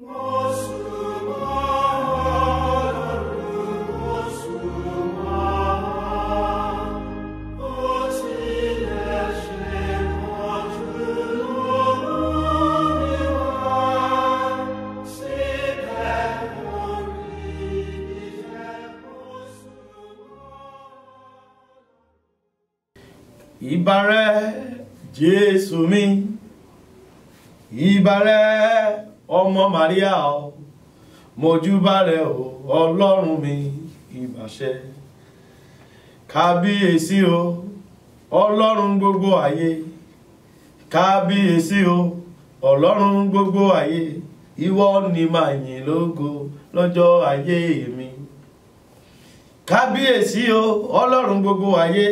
ìbàrẹ̀ jésù mi ìbàrẹ̀ ọmọ maria o mojúbàrẹ̀ o ọlọ́run mi ìbàṣẹ kábíyèsí o ọlọ́run gbogbo ayé kábíyèsí o ọlọ́run gbogbo ayé ìwọ ni màá yìn lógo lọ́jọ́ ayé mi kábíyèsí o ọlọ́run gbogbo ayé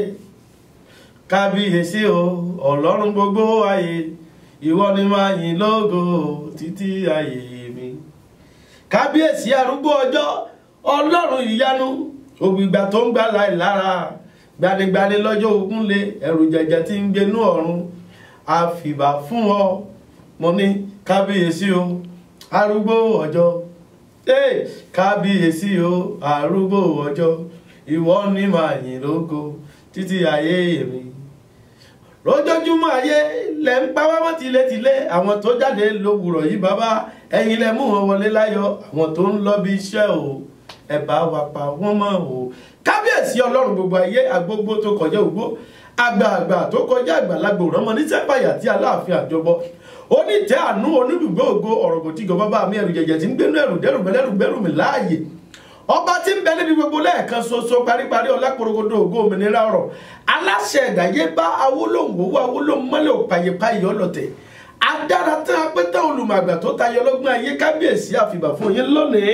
kábíyèsí o ọlọ́run gbogbo ayé ìwọ ni máa yìn lógo títí ayé mi kábíyèsí arúgbó ọjọ́ ọlọ́run ìyanu ògbìgbà tó ń gbà láì lára gbanigbani lọ́jọ́ ogun lé ẹ̀rù jẹ̀jẹ̀ tí ń gbénú ọ̀run àfìbà fún ọ mo ní kábíyèsí o arúgbó ọjọ́ ee kábíyèsí o arúgbó ọjọ́ ìwọ ni máa yìn lógo títí ayé mi lójoojúmọ́ ayé lẹ ń pa wámọ́ tilétilé àwọn tó jáde lówùrọ̀ yìí bàbá ẹ̀yin lẹ mú wọn wọlé láyọ̀ àwọn tó ń lọ bí iṣẹ́ o ẹ bá wa pa wọ́n mọ́ o kábíyèsí ọlọ́run gbogbo ayé agbógbó tó kọjá ògbó àgbààgbà tó kọjá àgbàlagbò rọmọ ní sẹ́pàyà tí aláàfin àjọbọ onítẹ̀ àánú onídùúgbò ògo ọ̀rọ̀ kò tí gọ bàbá mi ẹ̀rù jẹ̀jẹ̀ tí ń gbénú ẹ̀rù dẹ́rù mẹ́lẹ́rù gbẹ́rù mi láàyè ọba tí ń bẹ níbi gbogbo lẹ́ẹ̀kan ṣoṣo paríparí ọlápòrogodo ògo òmìnira ọ̀rọ̀ aláṣẹ ẹ̀dáyé bá awólóhùn owó awólóhùn mọ́lẹ̀ òpàyèpáyè ọlọ́tẹ̀ adára tí a pẹ́ tán olùmọ̀gbà tó tayọ ọlọ́gbọ́n ayé kábíyèsí àfìbà fún yín lónìí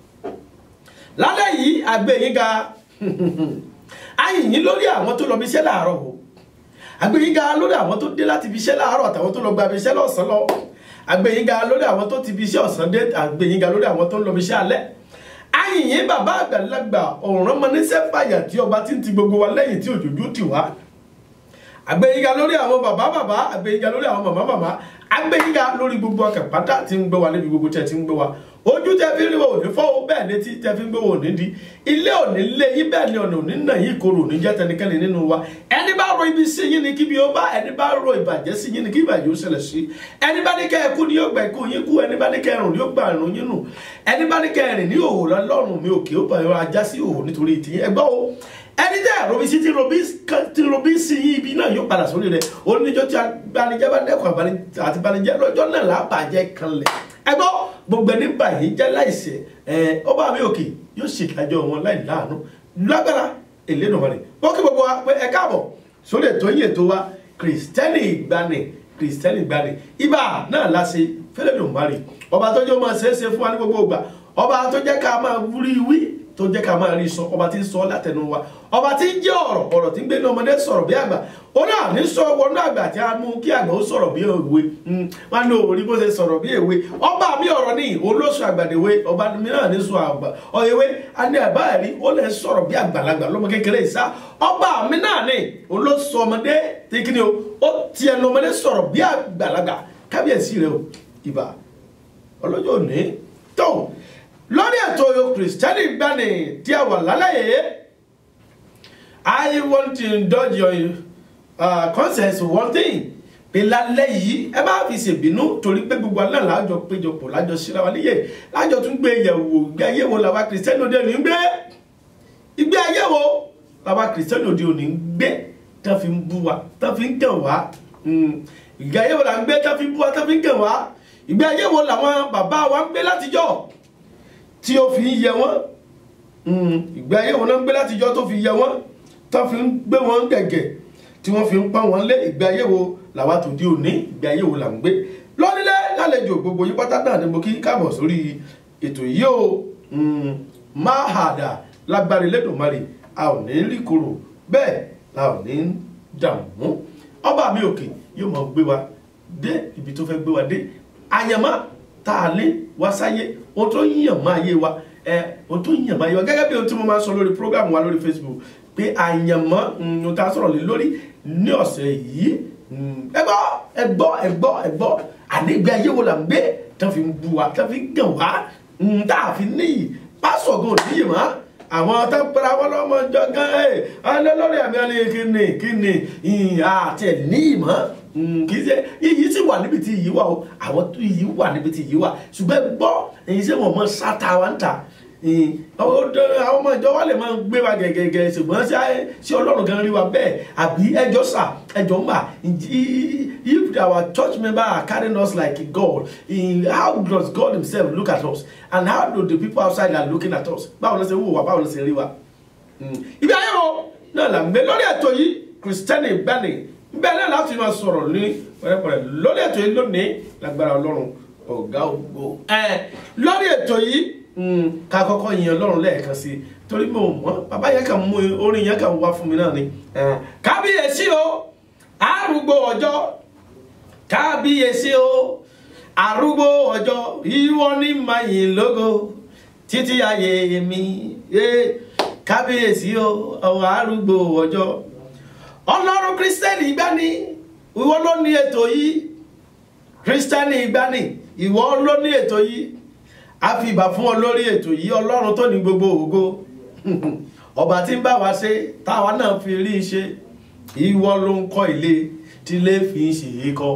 lálẹ́ yìí àgbẹ̀ yín ga ayìnyín lórí àwọn tó lọ bí iṣẹ́ láàárọ̀ o àgbẹ̀ yín ga lórí àwọn tó dé láti bí iṣẹ́ láàárọ̀ àtàwọn tó lọ gba bí iṣẹ́ lọ́sàn-án lọ àgbẹ̀ yín ga lórí àwọn tó ti bí iṣẹ́ ọ̀sán dé àgbẹ̀ yín ga lórí àwọn tó ń lọ bí iṣẹ́ alẹ́ ayìnyín bàbá àgbàlagbà ọ̀ràn mọ níṣẹ́ fàyà tí ọba tí ń ti gbogbo wa lẹ́yìn tí òjòjú ti wá àgbẹ̀yìnga lórí àwọn bàbá bàbá àgbẹ̀yìnga lórí àwọn màmá màmá àgbẹ̀yìnga lórí gbogbo ọkàn pátá tí ń gbé wa níbi gbogbo tẹ̀ tí ń gbé wa ojú tẹ fi rí wa òní fọ́ bẹ́ẹ̀ létí tẹ fi ń gbé wa òní di ilé òní lé yín bẹ́ẹ̀ ni ọ̀nà òní nà yín koro òní jẹ́ tẹnikẹ́ni nínú wa ẹni bá ro ibi sí yín ni kíbi ó bá ẹni bá ro ìbàjẹ́ sí yín ni kí ìbàjẹ́ ó ṣẹlẹ̀ sí ẹni bá ní kẹ́ ẹ kú ni yóò gbà ikú yín kú ẹni bá ní kẹ́ ẹ rùn ni yóò gbà rùn yín nù ẹni bá ní kẹ́ ẹ rìn ní òhò lọ́rùn mi òkè ó bàyọ̀ ajá sí òhò nítorí ìtìyín ẹgbọ́ o ẹni tẹ́ robi sí ti robi sí yín ibi náà yóò padà sórí rẹ̀ oníjọ́ tí abanijẹ́ bá dẹ́kun àti abanijẹ́ lọ́jọ́ náà lábàjẹ́ kanlẹ̀ ẹgbọ́ gbogbo ẹni báyìí jẹ́ láìsẹ̀ ẹ ọba mi òkè yóò ṣèdájọ́ wọn láì láàánú lágbára Elédùmarè ó kí gbogbo wa pé ẹ káàbọ̀ sórí ètò yìí ètò wa kìrìsìtẹ́nì ìgbani kìrìsìtẹ́nì ìgbani ibà náà láṣẹ fẹ́lẹ́dùmarè ọba tó jẹ́ máa ṣeéṣe fún wa ní gbogbo ìgbà ọba tó jẹ́ ká máa wúrí wí tó jẹ́ ká máa rí sọ ọba tí ń sọ látẹnu wa ọba tí ń jẹ́ ọ̀rọ̀ ọ̀rọ̀ tí ń gbé ní ọmọdé sọ̀rọ̀ bí àgbà ó náà ní sọ wọnú àgbà tí a mú kí àgbà ó sọ̀rọ̀ bí èwe wọn ní òwò ní bó ṣe sọ̀rọ̀ bí èwe ọba mi ọ̀rọ̀ ní olóṣù àgbàdèwe ọba mi náà ní sọ àgbà ọ̀yẹ̀wé a ní àbá ẹ̀rí ó lè sọ̀rọ̀ bí àgbàlagbà lọ́mọ kékeré ìsá ọba mi náà ní olóṣù ọmọdé tí kí ni o ó ti ẹnu ọmọdé sọ̀rọ̀ bí àgbàlagbà kábíyèsí rẹ o ìbà ọlọ́jọ́ òní tó lórí ètò kìrìsìtẹ́nì gbani tí a wà lálàyé I want to indulge your uh, conscience one thing pé lálẹ́ yìí ẹ bá fi ṣèbínú torí pé gbogbo alẹ́ làájọ péjọpọ̀ lájọ síra wa níyè lájọ tún gbé yẹ̀wò ìgbé ayé wo làwa kìrìsìtẹ́nì òde òní ń gbé ìgbé ayé wo làwa kìrìsìtẹ́nì òde òní ń gbé tán fi ń bú wa tán fi ń kàn wá ìgbé ayé wo là ń gbé tán fi ń bú wa tán fi ń kàn wá ìgbé ayé wo làwọn bàbá wa ń gbé látijọ́ tí ó fi ń yẹ wọ́n ìgbé ayé wọn náà ń gbé látijọ́ tó fi yẹ wọ́n tó fi ń gbé wọn gẹ̀gẹ̀ tí wọ́n fi ń pọ́n wọn lé ìgbé ayé wo làwa tó di òní ìgbé ayé wo là ń gbé lọ́nílẹ̀ lálejò gbogbo yín pátá náà ni mo kí káàbọ̀ sórí ètò yìí o máa hàdà lágbára Elédùmarè a ò ní rí korò bẹ́ẹ̀ la ò ní dààmú ọba mi òkè yóò máa gbé wa dé ibi tó fẹ́ gbé wa dé àyàmá tá a lé wá sáyé ohun tó yíyàn máa yé wa ẹ ohun tó yíyàn máa yé wa gẹ́gẹ́ bí ohun tí mo máa sọ lórí program wa lórí Facebook pé àyànmọ́ ohun tá a sọ̀rọ̀ lé lórí ní ọ̀sẹ̀ yìí ẹ gbọ́ ẹ gbọ́ ẹ gbọ́ ẹ gbọ́ ànígbé ayé wo là ń gbé tán fi ń bu wa tán fi ń gàn wá ń tá a fi níyì pásọ̀ gan ò níyì mọ́ àwọn tó ń pera wọn lọ́mọ ìjọ gan ẹ̀ ẹ̀ lórí àmì ẹ̀ kíni kíni àti ẹ̀ níyì mọ́ kì í ṣe iyì sì wà níbi tí iyì wà o àwọn tó iyì wà níbi tí iyì wà ṣùgbọ́n gbọ́ èyí ṣé wọ́n mọ sáta wa ń ta àwọn ọmọ ìjọ wa lè máa gbé wa gẹ́gẹ́gẹ́ ṣùgbọ́n ṣé ọlọ́run gan rí wa bẹ́ẹ̀ àbí ẹjọ́ sà ẹjọ́ ń bà if our church member are carrying us like a God how does God himself look at us and how do the people outside are looking at us báwo ló ṣe wò wá báwo ló ṣe rí wa. ibi ayé wo náà là ń gbé lórí ètò yìí Christian Ìgbàanì bẹ́ẹ̀ náà láti máa sọ̀rọ̀ ní pẹ̀rẹ́pẹ̀rẹ́ lórí ètò yìí lónìí lágbára ọlọ́run ọ̀gá ògbó lórí ètò yìí ká kọ́kọ́ yin ọlọ́run lẹ́ẹ̀kan sí i torí mo mọ̀ bàbá yẹn kàn mú orin yẹn kàn wá fún mi náà ni. kábíyèsí o arúgbó ọjọ́ kábíyèsí o arúgbó ọjọ́ ìwọ ni mayin lógo títí ayé mi kábíyèsí o ọwọ́ arúgbó ọjọ́ ọlọ́run kírísítẹ́nì ìgbani ìwọ ló ní ètò yìí kírísítẹ́nì ìgbani ìwọ ló ní ètò yìí a fi ìbà fún ọ lórí ètò yìí ọlọ́run tó ní gbogbo ògo ọba tí ń bá wa ṣe táwa náà fi rí i ṣe ìwọ ló ń kọ́ ilé tí ilé fi ń ṣe é kọ́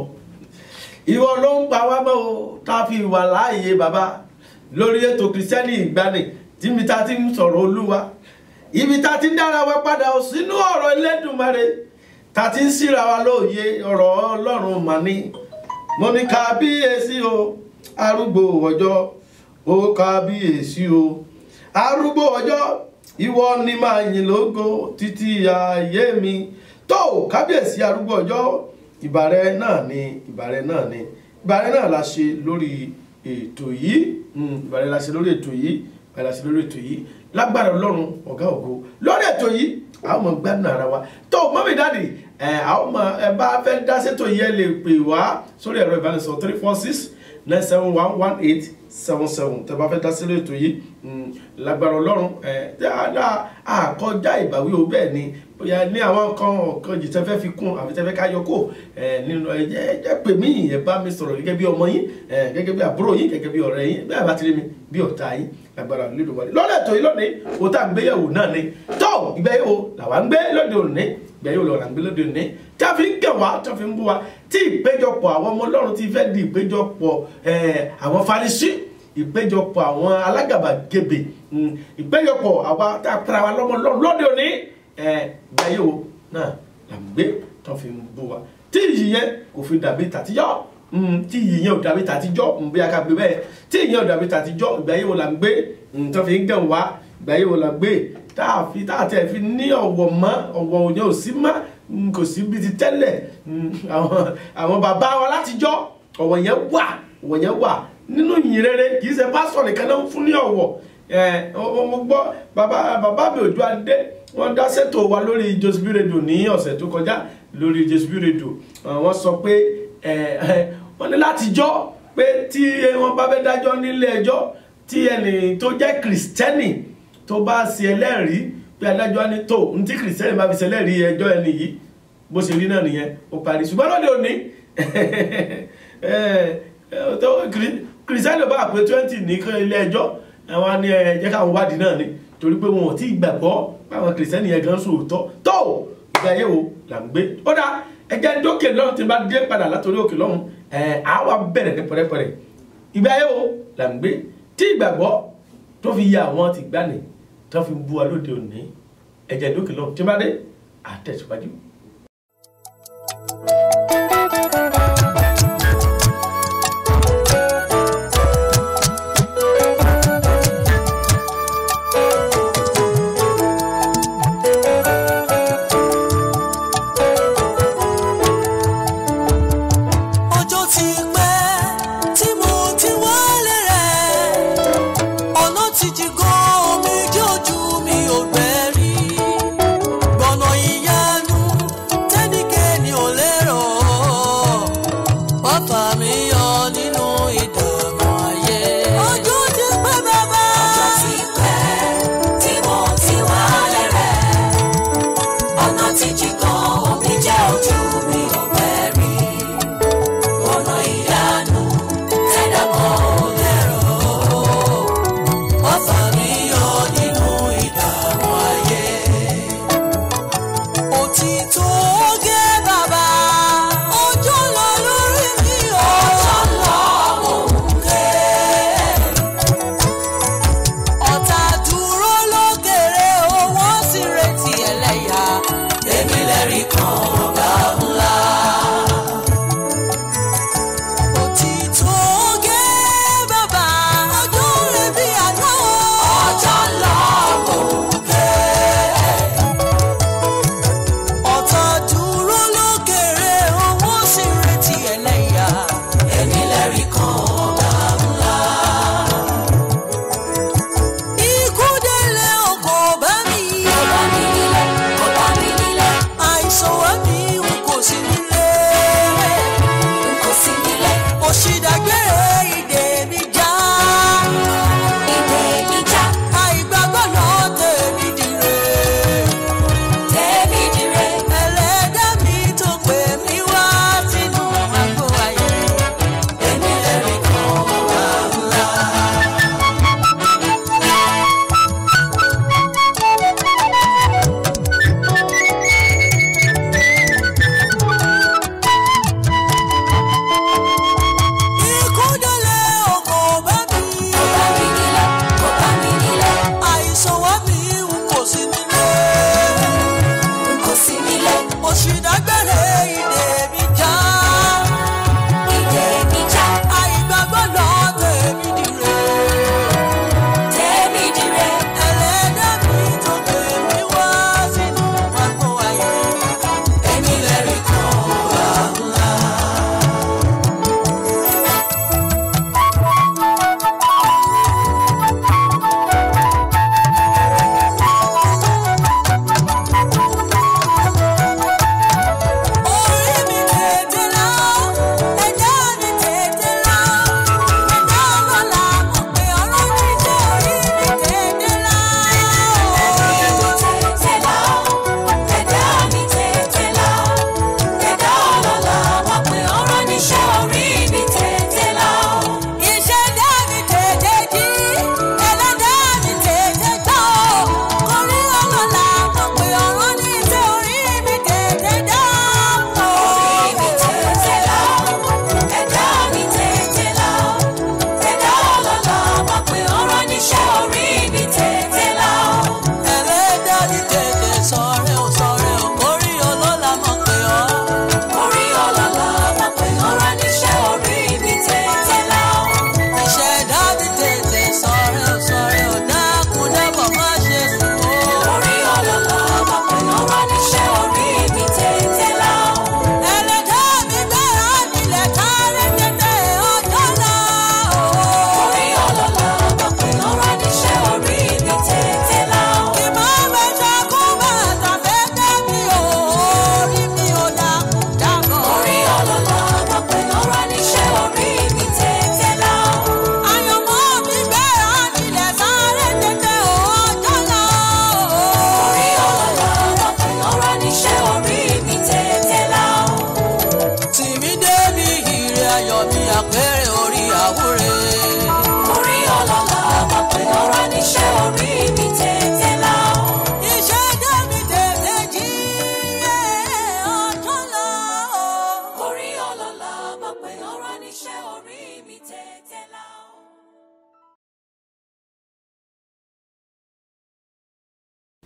ìwọ ló ń pa wá mọ́ o tá a fi wà láàyè bàbá lórí ètò kírísítẹ́nì ìgbani tí mi ta ti ń sọ̀rọ̀ olúwa ibi tá ti ń dára wa padà ò sínú ọ̀rọ̀ Elédùmarè tá ti ń síra wa lóye ọ̀rọ̀ ọlọ́run mà ní mo ní kábíyèsí o arúgbó ọjọ́ ó kábíyèsí o arúgbó ọjọ́ ìwọ ni máa yìn lógo títí ayé mi tó kábíyèsí arúgbó ọjọ́ ìbàrẹ náà ni ìbàrẹ náà ni ìbàrẹ náà la ṣe lórí ètò yìí ìbàrẹ la ṣe lórí ètò yìí ìbàrẹ la ṣe lórí ètò yìí lágbára ọlọ́run ọ̀gá ògo lórí ètò yìí àwọn ọmọ gbádùn ara wa tó mọ́mí dáàdì àwọn ọmọ ẹ bá fẹ́ dá sétò yìí ẹ lè pè wá sórí ẹ̀rọ ìbánisọ̀rọ̀ three four six nine seven one one eight seven seven tẹ́ bá fẹ́ dá sílé ètò yìí lágbára ọlọ́run dáadáa àkọjá ìbáwí o bẹ́ẹ̀ ni bóyá ní àwọn kan ọ̀kan jì tẹ́ fẹ́ fi kún àbí tẹ́ fẹ́ ká yọ kó nínú ẹ̀jẹ̀ ẹ̀jẹ̀ pè mí ẹ̀ bá mi sọ̀rọ̀ gẹ́gẹ́ bí ọmọ yín gẹ́gẹ́ bí àbúrò yín gẹ́gẹ́ bí ọ̀rẹ́ yín bẹ́ẹ̀ bá ti rí mi bí ọ̀tá yín lágbára lílo wọlé lọ́dọ̀ ètò yìí lónìí o tá à ń gbéyàwó náà ni tó ìgbéyàwó làwa ń gbé lóde òní ìgbéyàwó lọ́la ń gbé lóde òní tí a fi ń kẹ̀ wá tí a fi ń bú wa tí ìpéjọpọ̀ àwọn ọmọ ọlọ́run ti fẹ́ di ìpéjọpọ̀ àwọn Farisí ìpéjọpọ̀ àwọn alágàbàgebè ìpéjọpọ̀ àwa tá a tara wa lọ́mọ ọlọ́run lóde òní ìgbéyàwó náà là ń gbé tí a fi ń bú wa tí ìyí yẹn kò fi dàbí tàtijọ́ tí ìyẹn ò dàbí tàtijọ́ bí a ká gbé bẹ́ẹ̀ tí ìyẹn ò dàbí tàtijọ́ ìgbà yìí wo la ń gbé tó fi ń gàn wá ìgbà yìí wo la gbé tá a fi tá a tẹ̀ fi ní ọ̀wọ̀ mọ́ ọ̀wọ̀ òyìn ò sí mọ́ kò sí bí ti tẹ́lẹ̀ àwọn bàbá wa látijọ́ ọ̀wọ̀ yẹn wà ọ̀wọ̀ yẹn wà nínú ìyìn rere kì í ṣe pásítọ̀ nìkan náà ń fún ní ọ̀wọ̀ mo gbọ́ bàbá bàbá mi Òjó Adé wọ́n dá ṣètò wa lórí Josby Radio ní ọ̀sẹ̀ tó kọjá lórí Josby Radio wọ́n sọ pé wọ́n ní láti jọ́ pé tí wọ́n bá fẹ́ dájọ́ nílé ẹjọ́ tí ẹnì tó jẹ́ kìrìsìtẹ́nì tó bá ṣe ẹlẹ́rìí pé adájọ́ ní tó ní tí kìrìsìtẹ́nì bá fi ṣe ẹlẹ́rìí ẹjọ́ ẹni yìí bó ṣe rí náà nìyẹn ó parí ṣùgbọ́n lóde òní kìrìsìtẹ́nì bá pé twenty ní ilé ẹjọ́ àwọn ni ẹ̀jẹ̀ káwọn wádìí náà ni torí pé wọn ò tí ì gbàgbọ́ báwọn kìrìsìtẹ́nì yẹn gan sòótọ́ tó ìgbà yẹ̀wò là ń gbé ó dáa ẹjẹ dókè lọ́run tí n bá dé padà látòrí òkè lọ́run ẹ̀ á wà bẹ̀rẹ̀ ní pẹ̀rẹ́pẹ̀rẹ́ ìgbà yẹn o là ń gbé tí ìgbàgbọ́ tó fi yẹ àwọn ti gbani tó fi bu wa lóde òní ẹjẹ dókè lọ́run tí n bá dé àtẹ̀síwájú. ọjọ́ ti pẹ́ tí mo ti wálé rẹ̀ ọ̀nà ti jí gan omi jẹ́ ojú mi ò gbẹ́ rí gbọ̀nà ìyanu tẹ́nikẹ́ni ò lérò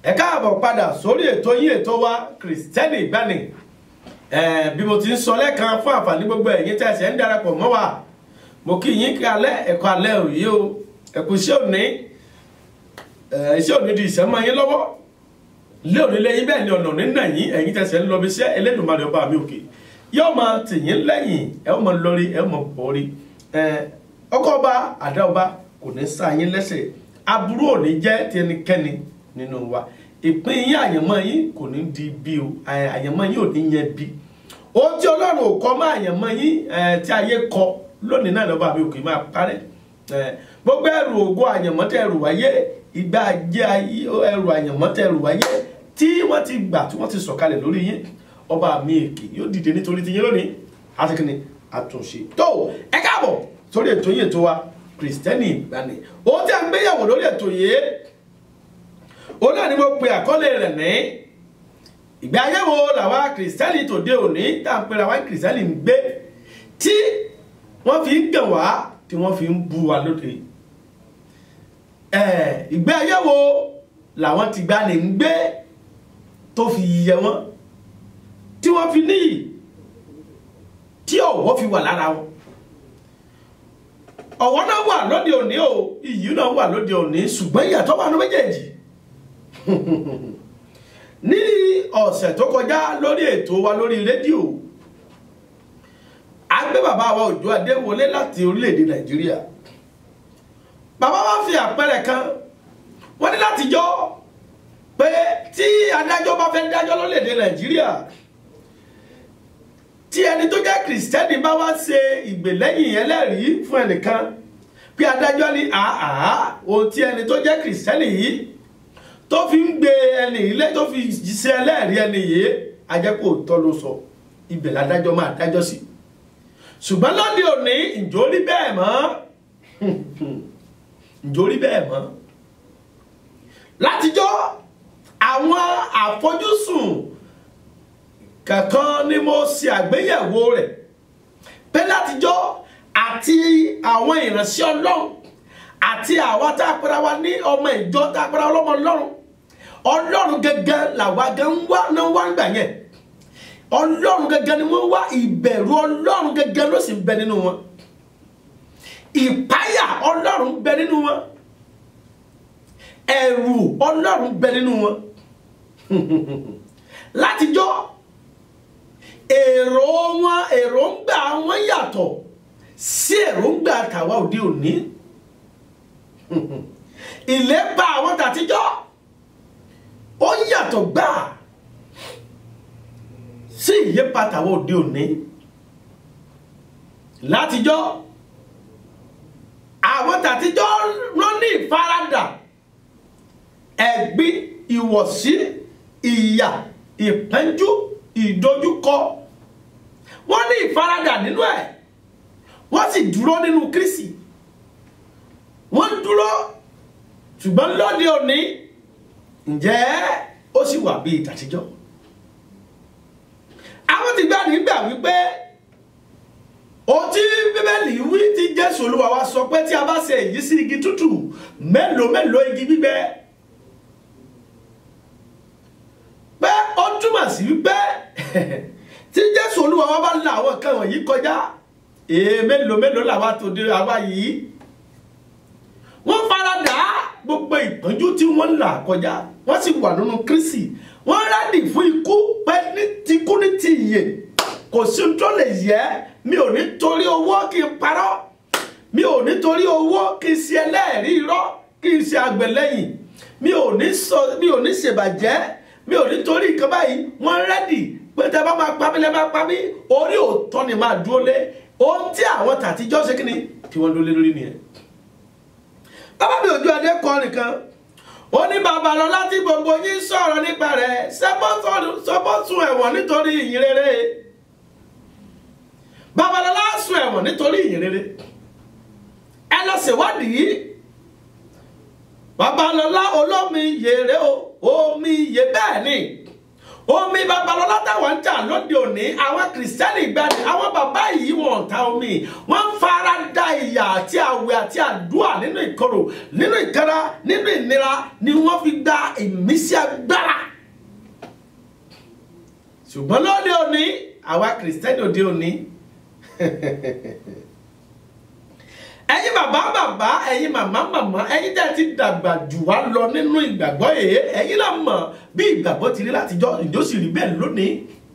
ẹ káàbọ̀ padà sórí ètò yín ètò wa kìrìsìtẹ́nì ìgbani Eh, bí mo ti ń sọ lẹ́ẹ̀kan fún àǹfààní gbogbo ẹ̀yin tí ẹsẹ̀ ń darapọ̀ mọ́ wa mo kí yín kí alẹ́ ẹ̀kọ́ alẹ́ òye o ẹ̀kú iṣẹ́ òní eh, iṣẹ́ òní di ìṣẹ́ mọ́ yín lọ́wọ́ lé òní lẹ́yìn bẹ́ẹ̀ ni ọ̀nà òní nà yín ẹ̀yin tẹ̀sẹ̀ ń lọ bí iṣẹ́ Elédùmarè ọba mi òkè yóò máa tì yín lẹ́yìn ẹ ó máa lórí ẹ ó máa bọ́rí ọkọ ọba àdá ọba kò ní sá yín lẹ́sẹ̀ aburú òní jẹ́ ti ẹnikẹ́ni nínú wa ìpín yín àyànmọ́ yín kò ní di bí o àyànmọ́ yín ò ní yẹn bí ohun tí ọlọ́run ò kọ́ mọ́ àyànmọ́ yín eh, tí ayé kọ lónìí náà lọ́ba mi òkè máa parẹ́ Eh, gbogbo ẹrù ògo àyànmọ́ tẹ ẹrù wáyé ìgbà ajé ayé ẹrù àyànmọ́ tẹ ẹrù wáyé tí wọ́n ti gbà tí wọ́n ti sọ̀kalẹ̀ lórí yín ọba mi èkè yóò dìde nítorí ti yín lónìí àti kìnnì àtúnṣe tó ẹ káàbọ̀ sórí ètò yìí ètò wa kìrìsìtẹ́nì ìgbani ohun tí a ń gbéyàwó lórí ètò yìí ó náà ni mo pe àkọlé rẹ̀ ní ìgbé ayé wo làwa kìrìsìtẹ́nì tòde òní tá à ń pera wa kìrìsìtẹ́nì ń gbé tí wọ́n fi ń gàn wá tí wọ́n fi ń bu wa lóde ẹ̀ ìgbé ayé wo làwọn ti gbà ní ń gbé tó fi yẹ wọ́n tí wọ́n fi níyì tí ọ̀wọ̀ fi wà lára wọn ọ̀wọ̀ náà wà lóde òní o iyì náà wà lóde òní ṣùgbọ́n ìyàtọ̀ wà ní méjèèjì ní ọ̀sẹ̀ tó kọjá lórí ètò wa lórí rédíò a gbé bàbá wa Òjó Adéwọlé láti orílẹ̀-èdè Nàìjíríà bàbá wa fi àpẹẹrẹ kan wọ́n ní láti jọ pé tí adájọ́ bá fẹ́ dájọ́ lórílẹ̀-èdè Nàìjíríà tí ẹni tó jẹ́ kìrìsìtẹ́nì bá wá ṣe ìgbèlẹ́yìn ẹlẹ́rìí fún ẹnìkan pé adájọ́ ní àhà ohun tí ẹni tó jẹ́ kìrìsìtẹ́nì yìí tó fi ń gbé ẹni ilé tó fi ṣe ẹlẹ́rìí ẹni yìí ajẹ́pọ̀ tọ́ ló sọ ibẹ̀ ládájọ́ máa dájọ́ sí ṣùgbọ́n lóde òní ǹjọ́ rí bẹ́ẹ̀ mọ́ ǹjọ́ rí bẹ́ẹ̀ mọ́ látijọ́ àwọn àfojúsùn kankan ni mo ṣe àgbéyẹ̀wò rẹ̀ pé látijọ́ àti àwọn ìránṣẹ́ ọlọ́run àti àwa tá a pera wa ní ọmọ ìjọ tá a pera ọlọ́mọ ọlọ́run ọlọ́run gẹ́gẹ́ làwa gan ń wá náà wá ń gbà yẹn ọlọ́run gẹ́gẹ́ ni wọ́n wá ìbẹ̀rù ọlọ́run gẹ́gẹ́ ló sì ń bẹ nínú wọn ìpáyà ọlọ́run ń bẹ nínú wọn ẹ̀rù ọlọ́run ń bẹ nínú wọn látijọ́ èrò wọn èròǹgbà wọn yàtọ̀ sí èròǹgbà tàwa òde òní ìlépa àwọn tàtijọ́ ó yàtọ̀ gbáà sí ìyípa tàwa òde òní látijọ́ àwọn tàtijọ́ rán ní ìfaradà ẹ̀gbin ìwọ̀sí ìyà ìpẹ́njú ìdojúkọ wọ́n ní ìfaradà nínú ẹ̀ wọ́n sì dúró nínú Kristi wọ́n dúró ṣùgbọ́n lóde òní ǹjẹ́ ó sì wà bíi tàtijọ́ àwọn ti gbà nígbà wípé ohun tí bíbélì wí tí Jésù Olúwa wa sọ pé tí a bá ṣe èyí sí igi tútù mélòó mélòó igi gbígbẹ pé ó túmọ̀ sí wípé tí Jésù Olúwa wa bá la àwọn nǹkan wọ̀nyí kọjá èè mélòó mélòó làwa tó dé àwa yìí wọ́n faradà gbogbo ìpọ́njú tí wọ́n ń là kọjá wọ́n sì wà nínú Kristi wọ́n rádì fún ikú pé ní tikú ní ti ìyè kò sí tó lè yẹ mi ò ní torí owó kí n parọ́ mi ò ní torí owó kí n ṣe ẹlẹ́rìí irọ́ kí n ṣe àgbẹ̀lẹ́yìn mi ò ní sọ mi ò ní ṣèbàjẹ́ mi ò ní torí nǹkan báyìí wọ́n rẹ́dì pé tẹ bá máa pa mí lẹ máa pa mí orí òótọ́ ni máa dúró lé ohun tí àwọn tàtijọ́ ṣe kí ni tí wọ́n dúró lé lórí nìyẹn bàbá mi Òjó Adé kọ nìkan ó ní Babalọlá tí gbogbo yín sọ̀rọ̀ nípa rẹ̀ sọ́bọ́sùn ẹ̀wọ̀n nítorí ìyìn rere Babalọlá sùn ẹ̀wọ̀n nítorí ìyìn rere ẹ lọ ṣèwádìí Babalọlá olómi yèrè o omi yè bẹ́ẹ̀ ni omi babalọlá táwọn ń jà lóde òní àwọn kìrìsìtẹ́nì gbani àwọn bàbá yìí wọn ò ta omi wọn ń fara da ìyà àti àwẹ̀ àti àdúrà nínú ìkorò nínú ìkara nínú ìnira ni wọ́n fi gba ìmísí agbára ṣùgbọ́n lóde òní àwa kìrìsìtẹ́nì òde òní ẹ̀yin bàbá bàbá ẹ̀yin màmá màmá ẹ̀yin tẹ́ ti dàgbà jù wá lọ nínú ìgbàgbọ́ èyí ẹ̀yin náà mọ̀ bí ìgbàgbọ́ ti rí látijọ́ ìjọ sì rí bẹ́ẹ̀ lónìí.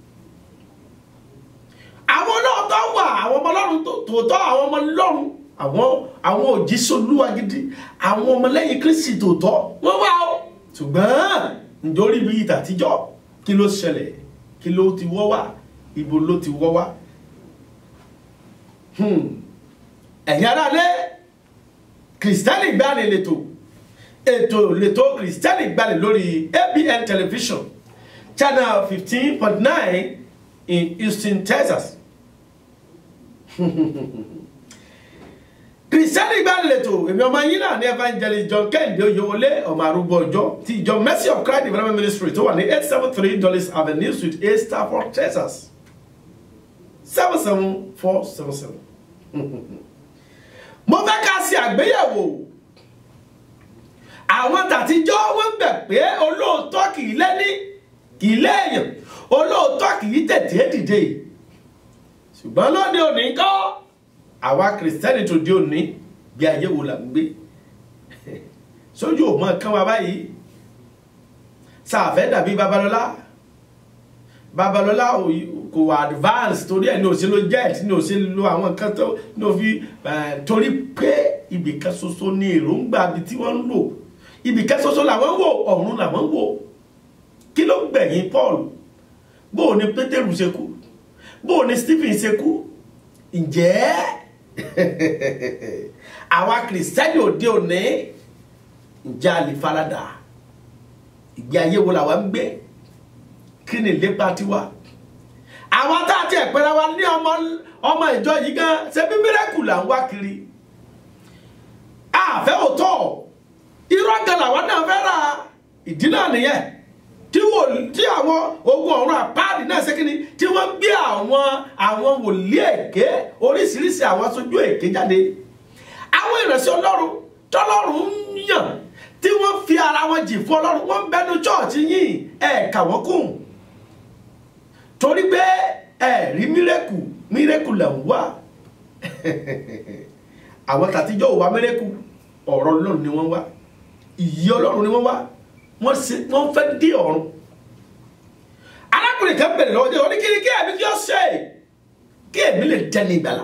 àwọn olóòótọ́ wà àwọn ọmọ ọlọ́run tòótọ́ àwọn ọmọ ọlọ́run àwọn àwọn òjíṣẹ́ olúwa gidi àwọn ọmọlẹ́yìn kristi tòótọ́ wọ́n wà ó ṣùgbọ́n nítorí bí ìtàtijọ́ kí ló ṣẹlẹ̀ kí ló ti wọ́ wá ibo ló ti wọ́ wá. Hmm ẹ̀yin aráalé kìrìsìtẹ́nì gbani lètò ètò lètò kìrìsìtẹ́nì gbani lórí abn television channel fifteen point nine in houston texas kìrìsìtẹ́nì gbani lètò èmi ọmọ yín náà ní evangelist john kẹ́hìndé oyewọlé ọmọ arúgbó ọjọ́ ti ìjọ mercy of christ development ministry tó wà ní eight seven three dollars avenue suite a stafford texas seven seven four seven seven mo fẹ́ ká ṣe àgbéyẹ̀wò àwọn tàtijọ́ wọ́n gbẹ̀ pé olóòótọ́ kì í lẹ́ní kì í léèyàn olóòótọ́ kì í tètè dìde ṣùgbọ́n lóde òní kọ́ àwa kìrìsìtẹ́nì tó di òní bí ayé wo là ń gbé sójú ò mọ kán wa báyìí sàfẹ́ dàbí babalọ́lá babalọ́lá kò advance torí ẹ̀ ní òṣèlú jet ní òṣèlú àwọn nǹkan tó ní òfi torí pé ibìkan ṣoṣo ní èròǹgbà ibi tí wọ́n ń lò ibìkan ṣoṣo làwọn ń wò ọ̀run làwọn ń wò kí ló gbẹ̀yìn Paul bó o ní Pétérù ṣe kú bó o ní Stephen ṣe kú ǹjẹ́ àwa kìrìsìtẹ́nì òde òní ǹjẹ́ a lè faradà ìgbé ayé wo làwa ń gbé kí ni ìlépa tiwa àwọn tá a ti ẹ̀pẹ́ra wa ní ọmọ ọmọ ìjọ yìí gan ṣe bí mírẹ́kù là ń wá kiri àfẹ́ òótọ́ irọ́ gan làwọn náà fẹ́ ra ìdí náà nìyẹn tí wò tí àwọn ogun ọ̀run àpáàdì náà ṣe kíni tí wọ́n gbé àwọn àwọn wòlíì èké oríṣiríṣi àwọn aṣojú èké jáde àwọn ìrẹsì ọlọ́run tọ́lọ́run ń yàn tí wọ́n fi ara wọn jì fún ọlọ́run wọ́n ń bẹnu chọ́ọ̀chì yìí ẹ̀ kà wọ́n kùn torí pé ẹ rí mírẹ́kù mírẹ́kù là ń wá àwọn tàtijọ́ ò wá mírẹ́kù ọ̀rọ̀ ọlọ́run ni wọ́n wá ìyí ọlọ́run ni wọ́n wá wọ́n fẹ́ dé ọ̀run arákùnrin kan bẹ̀rẹ̀ lọ́wọ́ dé wọ́n ní kí ni kí ẹ̀mí kí ó ṣe kí ẹ̀mí lè dẹ́ni ìgbàlà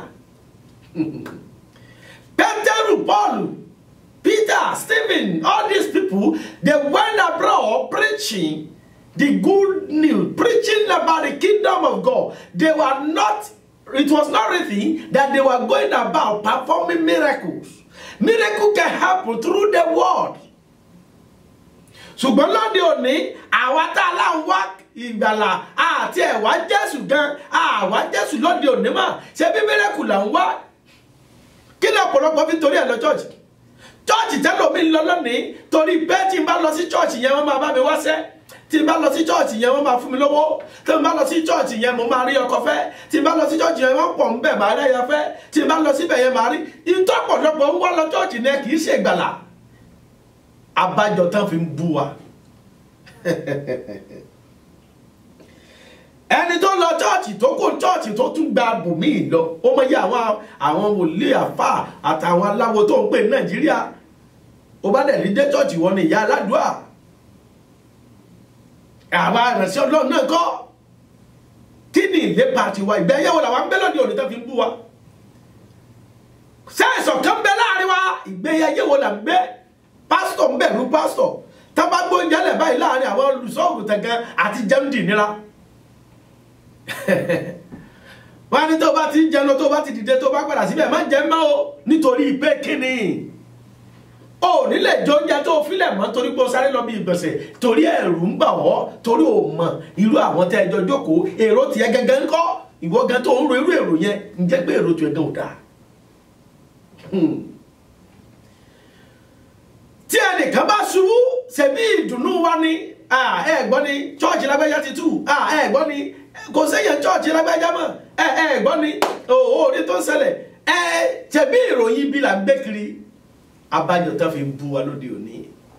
Pétérù Pọ́ọ̀lù Peter Stephen all these people they went abroad preaching the good news, preaching about the kingdom of God. They were not, it was not written that they were going about performing miracles. Miracle can happen through the word. ṣùgbọ́n lóde òní àwa tá a lá ń wá ìgbàlà àti ẹ̀wá jésù gan àwa jésù lóde òní mà ṣe bí miracle là ń wá kí ni ọ̀pọ̀lọpọ̀ fi torí ẹ̀ lọ church church tẹ́lọ̀ mi lọ lónìí torí bẹ́ẹ̀ tí n bá lọ sí church yẹn wọ́n máa bá mi wáṣẹ́ tí n bá lọ sí chọ́ọ̀chì yẹn wọ́n máa fún mi lówó tí n bá lọ sí chọ́ọ̀chì yẹn mo máa rí ọkọ fẹ́ tí n bá lọ sí chọ́ọ̀chì yẹn wọ́n pọ̀ ń bẹ̀ máa rẹ́yẹ fẹ́ tí n bá lọ síbẹ̀ yẹn máa rí ìtọ́pọ̀lọpọ̀ ń wá lọ chọ́ọ̀chì yẹn kì í ṣe ìgbàlà abájọ tán fi ń bú wa ẹni tó lọ chọ́ọ̀chì tó kó chọ́ọ̀chì tó tún gba bùnmíì lọ ó mọ iye àwọn àwọn wòlíì àfà àtàwọn aláwo tó ń pè ní nàìjíríà ó bá dẹ̀ rí dé chọ́ọ̀chì wọn ni ìyá aládùá àwa ìrẹsì ọlọ́run náà kọ́ kí ni ìlépa tiwa ìgbẹ́ yẹ̀wò làwọn ń bẹ́ lọ́dí òní tó fi ń bú wa sẹ́ẹ̀sọ̀ kan bẹ láàrin wa ìgbé yẹ̀wò là ń gbé pásítọ̀ ń bẹ̀rù pásítọ̀ tábà gbóúnjẹ lẹ̀ báyìí láàrin àwọn olùsọ́ọ̀gùn tẹ̀gẹ́ àti jẹ́mdì nira wọ́n á ní tó bá ti ń jẹun tó bá ti dìde tó bá padà síbẹ̀ má jẹ́ mọ́ o nítorí pé kíni o nílé jọ oúnjẹ tó filẹ̀ mọ́ torí pé o sáré lọ bí ìgbọ̀nsẹ̀ torí ẹ̀rù ń bà wọ́ torí o mọ̀ irú àwọn tẹ́ ẹjọ́ jókòó èrò tiẹ̀ gẹ́gẹ́ ń kọ́ ìwọ gan tó ń ro irú èrò yẹn ń jẹ́ pé èrò tiẹ̀ gan ò dáa. tí ẹnìkan bá ṣubú ṣebí ìdùnnú wa ni ah ẹ gbọ́ ni chọ́ọ̀chì lágbájá ti tú ah ẹ gbọ́ ni kò séyàn chọ́ọ̀chì lágbájá mọ́ ẹ ẹ gbọ́ ni òwò orí tó ń ṣẹlẹ̀ ẹ ṣebí ìròyìn bí là ń gbé kiri abájọ tó fi ń bú wa lóde òní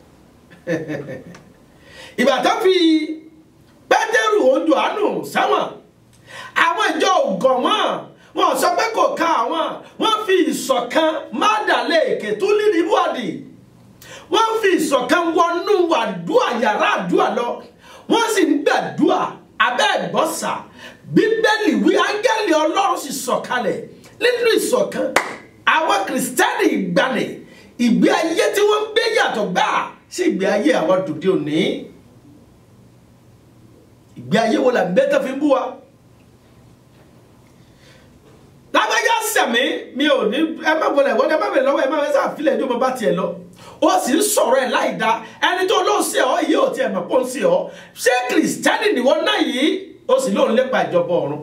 ìgbà tó fi pétérù ojú àánú sẹ́wọ̀n àwọn ìjọ ògàn wọn wọn sọ pé kò ká àwọn wọn fi ìṣọ̀kan má dàlẹ́ èké tó lírí wádìí wọ́n fi ìṣọ̀kan wọnú àdúrà yàrá àdúrà lọ wọ́n sì ń gbàdúrà abẹ́ ìgbọ́sà bíbélì wí áńgẹ́lì ọlọ́run sì sọ̀kalẹ̀ nínú ìṣọ̀kan àwọn kìrìsìtẹ́nì ìgbàanì ìgbé ayé tí wọ́n ń gbé yàtọ̀ gbà sí ìgbé ayé àwọn dòde òní ìgbé ayé wo là ń bẹ́ tó fi ń bú wa lágbájá sẹ̀mí mi ò ní ẹ má wọlé wọlé ẹ má bẹ̀rẹ̀ lọ́wọ́ ẹ má bẹ̀rẹ̀ sáà fílẹ̀ ẹjọ́ mo bá tiẹ̀ lọ ó sì ń sọ̀rọ̀ ẹ̀ láì dá ẹni tó ló ń ṣe ọ́ yìí ò tiẹ̀ mọ̀ pé ó ń ṣe ọ́ ṣé kìrìsìtẹ́nì nìwọ náà yìí ó sì lóun lépa ìjọba ọ̀run.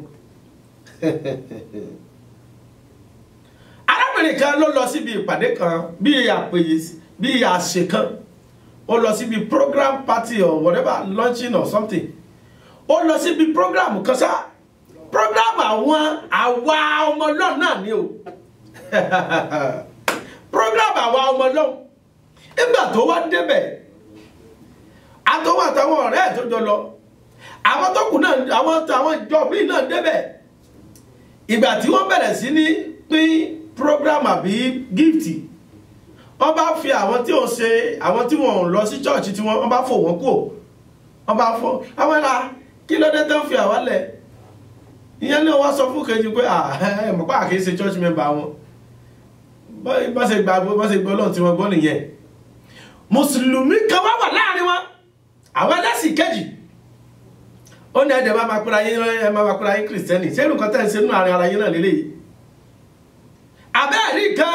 arábìnrin kan ló lọ síbi ìpàdé kan bíi àpèyè bíi àṣẹ kan ó lọ síbi program party or whatever launching or something ó lọ síbi program kan sáà program àwọn àwa ọmọ ọlọ́run náà ni o program àwa ọmọ ọlọ́run nígbà tó wá débẹ̀ àtọwọ́ àtàwọn ọ̀rẹ́ ẹ̀ tó jọ lọ àwọn tó kù náà àwọn àwọn ìjọ míì náà débẹ̀ ìgbà tí wọ́n bẹ̀rẹ̀ sí ní pín program àbí gift wọ́n bá fi àwọn tí ò ṣe àwọn tí wọ́n lọ sí church tí wọ́n bá fò wọ́n kúrò wọ́n bá fọ́ àwọn ẹ̀la kí ló dé tó ń fi àwa lẹ̀ ìyẹn náà wá sọ fún kejì pé ẹ mọ̀ pé àkíyè ṣe church member wọn bá ṣe gbà bá ṣe gbọ́ lọ́n tí wọ́n gbọ́ nìyẹn mùsùlùmí kan wá wà láàrin wọn àwọn ẹlẹ́sìn kejì ó ní ẹ̀dẹ̀ máa máa pera yín ẹ máa máa pera yín kìrìsìtẹ́nì ṣé nǹkan tẹ̀ ń ṣe nínú àárín ara yín náà lélẹ́yìí abẹ́ẹ̀rí kan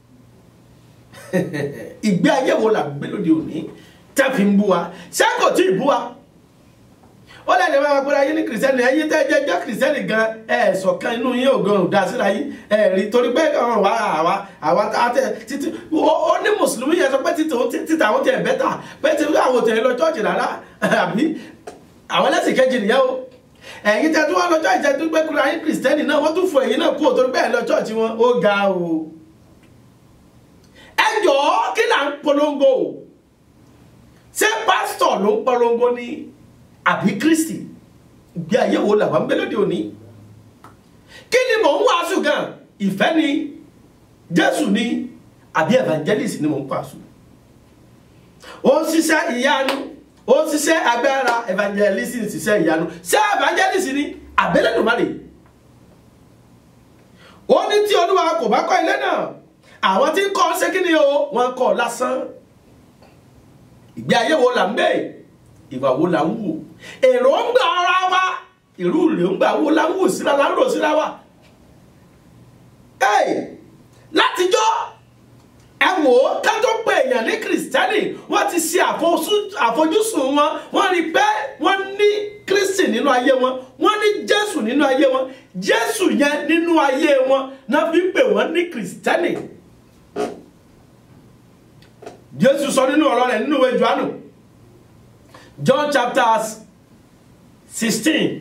ìgbé ayé wo là gbé lóde òní tẹ́ fi ń bú wa ṣé kò tí ì bú wa ó lẹ́nu máa pẹ́ra yín ní kìrìsìtẹ́nì ẹ̀yin tẹ́ jẹ́ jẹ́ kìrìsìtẹ́nì gan ẹ̀ ṣọ̀kan inú yín ò gan dá síra yín ẹ̀ rí torí pé ọ̀rọ̀ wa àwa àwa àtẹ títí ó ní mùsùlùmí yẹn sọ pé títà àwọn tiẹ̀ bẹ́tà pé tí àwọn tiẹ̀ lọ chọ́ọ̀chì rárá àbí àwọn ẹlẹ́sìn kejì nìyẹn o ẹ̀yin tẹ́ tó wá lọ chọ́ọ̀chì tẹ́ tó gbé kúrò ayé kìrìsìtẹ́nì náà wọ́n tún fọ ẹ̀yin náà kú ò torí bẹ́ẹ̀ lọ chọ́ọ̀chì wọn ó ga o ẹ jọ̀ọ́ kí là ń polongo ṣé pásítọ̀ ló ń polongo ní àbí kristi ìgbé ayé wo làwọn ń bẹ lóde òní kí ni mò ń wàásù gan ìfẹ́ ni jésù ni àbí evangelist ni mò ń pàṣù ó ń ṣiṣẹ́ ìyanu ó ń ṣiṣẹ́ agbára evangelist ń ṣiṣẹ́ ìyanu ṣé evangelist ni àbẹ́lẹ́dùmarè ó ní tí olúwa kò bá kọ́ ilé náà àwọn tí ń kọ́ ṣé kí ni o wọ́n kọ́ lásán ìgbé ayé wo là ń bẹ́ẹ̀ ìwà wo la ń wò èròǹgbà ara wa ìrú èròǹgbà wo la ń wò síra la ń rò síra wa látijọ́ ẹ wò ó ká tó pe èèyàn ní kìrìsìtẹ́nì wọ́n ti ṣe àfojúsùn wọn wọ́n rí pé wọ́n ní kristi nínú ayé wọn wọ́n ní jésù nínú ayé wọn jésù yẹn nínú ayé wọn náà fi pè wọ́n ní kìrìsìtẹ́nì jésù sọ nínú ọ̀rọ̀ rẹ̀ nínú ìwé johannu John chapter 16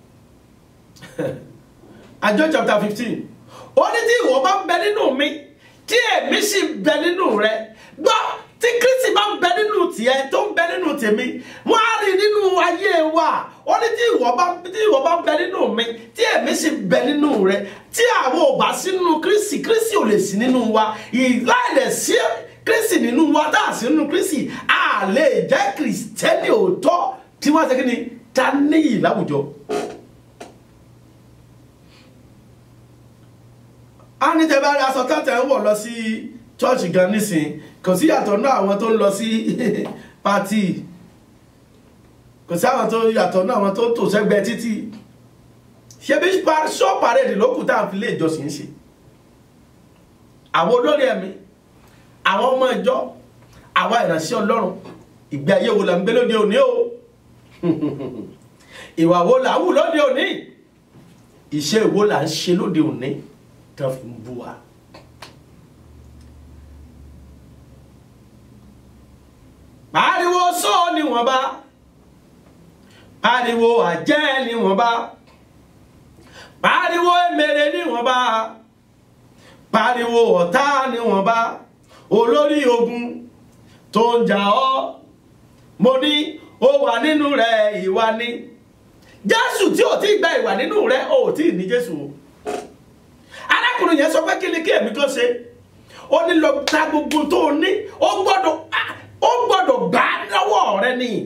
and John chapter 15 ó ní tí ìwọ bá ń bẹ nínú mi tí èmi sì ń bẹ nínú rẹ gbọ́ tí Kristi bá ń bẹ nínú tiẹ̀ tó ń bẹ nínú tèmi wọ́n á rí nínú ayé wa ó ní tí ìwọ bá tí ìwọ bá ń bẹ nínú mi tí èmi sì ń bẹ nínú rẹ tí àwọn ò bá sí nínú Kristi Kristi ò lè sí nínú wa ìláìlẹ̀ sí kristi nínú wa tá a sí nínú kristi a lè jẹ́ kristẹni òótọ́ tí wọ́n ṣe kí ni ta níyì láwùjọ. a ní tẹ́ bá rí aṣọ tẹ́tẹ́ ń wọ̀ lọ sí chọ́ọ̀chì gan nísìn kò sí yàtọ̀ náà àwọn tó ń lọ sí pátì kò sí àwọn tó yàtọ̀ náà àwọn tó tò sẹ́gbẹ́ títì ṣé bí ṣọ́ parade lókùn tá à ń fi lé ìjọsìn ṣe àwọn olórí ẹ̀mí àwọn ọmọ ìjọ àwa ìránṣẹ́ ọlọ́run ìgbé ayé wo là ń gbé lóde òní o ìwà wo là ń wù lóde òní iṣẹ́ wo là ń ṣe lóde òní tó fi ń bú wa. pariwo sọ níwọ̀nba pariwo àjẹ́ níwọ̀nba pariwo èmèrè níwọ̀nba pariwo ọ̀tá níwọ̀nba olórí ogun tó ń jà ọ́ mo ní ó wà nínú rẹ̀ ìwà ni jésù tí ò tí gba ìwà nínú rẹ̀ ò tí ní jésù o arákùnrin yẹn sọ pé kí ni kí èmi kan ṣe ó ní lọ ta gbogbo tó o ní ó gbọ́dọ̀ ó gbọ́dọ̀ gbà á lọ́wọ́ rẹ ni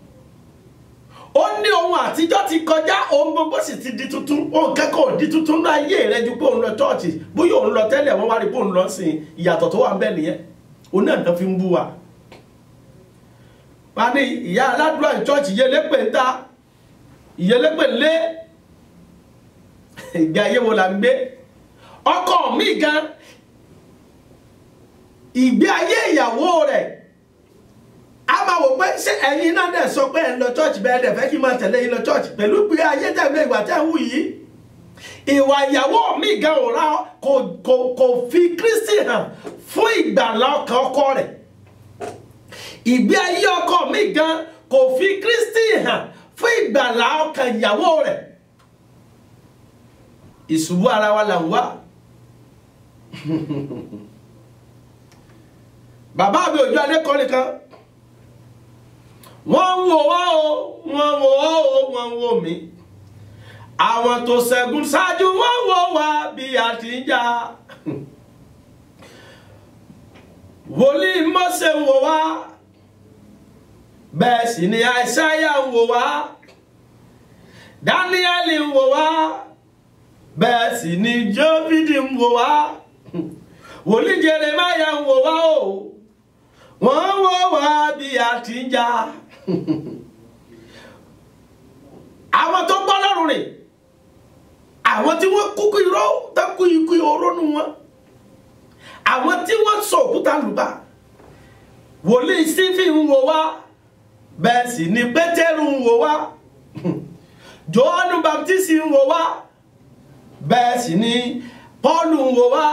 ó ní ohun àtijọ́ ti kọjá ohun gbogbo sì ti di tuntun ohun kẹ́kọ̀ọ́ ò di tuntun ní ayé rẹ ju pé òun lọ chọ́ọ̀chì bóyá òun lọ tẹ́lẹ̀ wọ́n wá rí pé òun lọ sìn ìyàtọ̀ tó wà ń bẹ nìyẹn òun náà tán fi ń bú wa. wá ní ìyá aládùúrà chọ́ọ̀chì yẹlẹ́pẹ̀ ń ta ìyẹlẹ́pẹ̀ lé ìgbé ayé wo la ń gbé ọkọ mi gan ìgbé ayé ìyàwó rẹ̀ a máa wò pé ṣé ẹ̀yin náà dẹ̀ sọ pé ẹ̀ ń lọ church bẹ́ẹ̀ dẹ̀ fẹ́ kí n máa tẹ̀lé yín lọ church pẹ̀lú pé ayé tẹ̀lé ìwà tẹ̀ ń wù yìí ìwà ìyàwó mi gan ò ra kò kò kò fi Kristi hàn fún ìgbàlá ọkàn ọkọ rẹ̀ ìgbé ayé ọkọ mi gan kò fi Kristi hàn fún ìgbàlá ọkàn ìyàwó rẹ̀ ìṣubú ara wa là ń wá bàbá mi òjò adékọ́ nìkan wọ́n ń wò wá o wọ́n ń wò wá o wọ́n ń wò mí àwọn tó ṣẹ́gun ṣáájú wọ́n ń wò wá bí a ti ń jà wòlíì Mósè ń wò wá bẹ́ẹ̀ sì ni àìsáyà ń wò wá dáníẹ́lì ń wò wá bẹ́ẹ̀ sì ni jóbìdì ń wò wá wòlíì Jeremáyà ń wò wá o wọ́n ń wò wá bí a ti ń jà àwọn tó gbọ́ lọ́rùn rìn àwọn tí wọ́n kúkú irọ́ tó kú ikú oró nu wọn àwọn tí wọ́n sọ òkúta lùbà wòlíì Stephen ń wò wá bẹ́ẹ̀ sì ni Pétérù ń wò wá Jòhánù Baptist ń wò wá bẹ́ẹ̀ sì ni Paul ń wò wá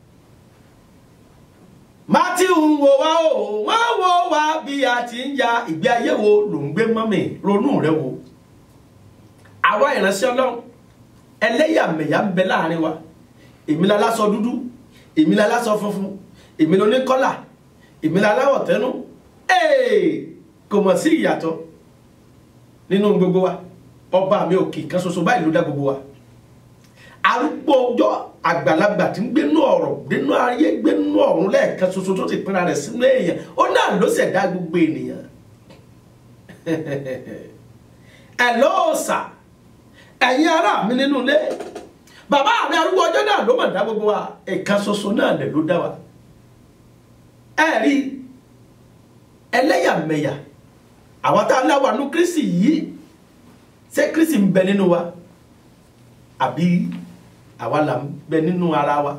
Matthew ń wò wá o wọ́n wò wá bí a ti ń ya ìgbé ayé wo ló ń gbé mọ́mì ronú rẹ wo àwa ìránṣẹ́ Ọlọ́run ẹlẹ́yàmẹ̀yà ń bẹ láàrin wa èmi la lásọ dúdú èmi la lásọ funfun èmi ló ní kọ́là èmi la láwọ̀ tẹ́nu kò mọ̀ sí ìyàtọ̀ nínú gbogbo wa ọba mi òkè kan ṣoṣo báyìí ló dá gbogbo wa arúgbó ọjọ́ àgbàlagbà tí ń gbénú ọ̀rọ̀ gbénú ayé gbénú ọ̀run lẹ́ẹ̀kan ṣoṣo tó ti pinna rẹ̀ sínú èèyàn ó náà ló ṣẹ̀dá gbogbo ènìyàn ẹ̀ lọ́ọ̀sà ẹ̀yin ará mi nínú ilé bàbá mi arúgbó ọjọ́ náà ló mọ̀ dá gbogbo wa ẹ̀kan ṣoṣo náà lẹ̀ ló dá wa ẹ rí ẹlẹ́yàmẹ̀yà àwọn tá a láwà nú Kristi yìí ṣé Kristi ń bẹ nínú wa àbí àwa là ń bẹ nínú ara wa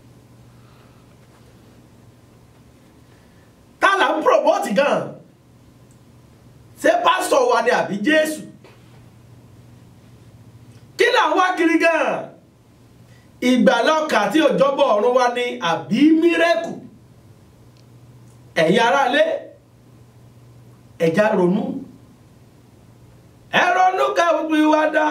tá là ń promote gan ṣé pásítọ̀ wa ni àbí Jésù kí là ń wá kiri gan ìgbàlọ́kà tí òjọ́bọ̀ ọ̀run wa ni àbí mírẹ́kù ẹ̀yin aráalé ẹ̀já ronú ẹ ronú káwé wá dá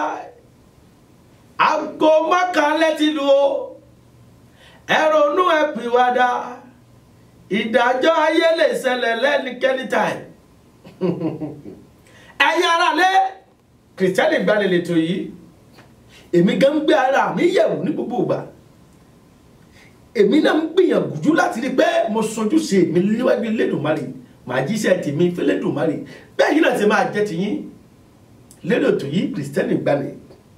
aago mọ́kànlẹ́ ti lu o ẹ ronú ẹ pè wá dá ìdájọ́ ayé lè ṣẹlẹ̀ lẹ́nikẹ́ni táì ẹ̀yin aráalé kìrìtẹ́nì gbalẹ̀ lẹ́tọ̀ yìí èmi gan ń gbé ara mi yẹ̀wò ní gbogbo ìgbà èmi náà ń gbìyànjú láti rí pé mo sojú sí èmi níwájú Elédùmarè màá jíṣẹ́ tèmi fẹ́lẹ́dùmarè bẹ́ẹ̀ yìí náà ṣe máa jẹ́ tiyín lérò tó yí kìrìsìtẹ́nì gbalẹ̀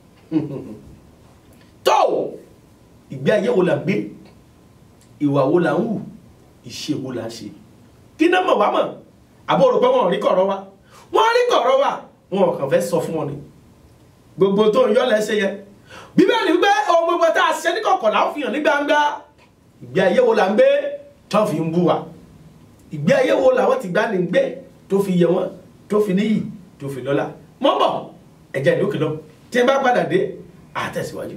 tó ìgbé ayé wo la gbé ìwà wo la ń wù ìṣe wo la ṣe kí náà mọ̀ wá mọ̀ àbọ̀ rò pé wọ́n rí kọ̀rọ̀ wa wọ́n rí kọ̀rọ̀ wa wọn kàn fẹ́ sọ fún wọn ni gbogbo tó ń yọ lẹ́sẹ̀ yẹn bíbélì wípé ohun gbogbo tá a ṣe ní kọ̀kọ̀ là ń fi hàn ní gbangba ìgbé ayé wo la ń gbé tó fi ń bú wa ìgbé ayé wo làwọn ti gbá ní gbé tó fi yẹ wọn tó fi níyì tó fi lọ́lá mọ́ bọ̀ ẹ̀jẹ̀ ìlú kìlọ̀ tí n bá padà dé àtẹ̀síwájú.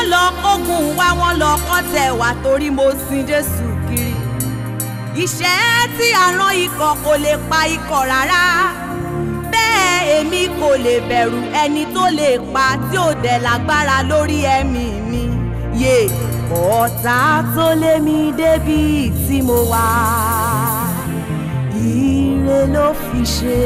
lọ kógun wá wọn lọ kọ́tẹ̀ wá torí mo sin jésù kiri ìṣẹ́ tí àrán ikọ̀ kò lè pa ikọ̀ rárá bẹ́ẹ̀ èmi kò lè bẹ̀rù ẹni tó lè pa tí ò dẹ̀ lágbára lórí ẹ̀mí mi yé ọ̀tá tó lé mi débi tí mo wà ire ló fi ṣe.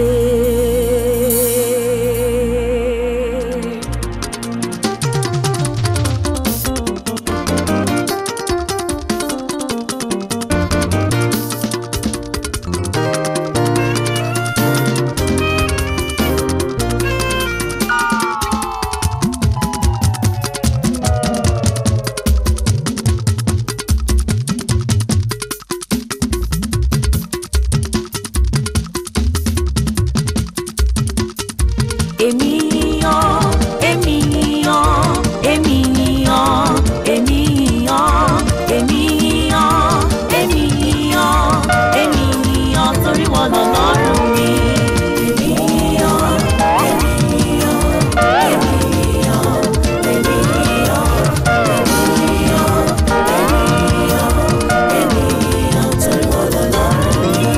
èmi yan èmi yan èmi yan èmi yan èmi yan èmi yan èmi yan torí wọn lọ lọ́rùn mi. èmi yan èmi yan èmi yan èmi yan èmi yan èmi yan èmi yan torí wọn lọ lọ́rùn mi.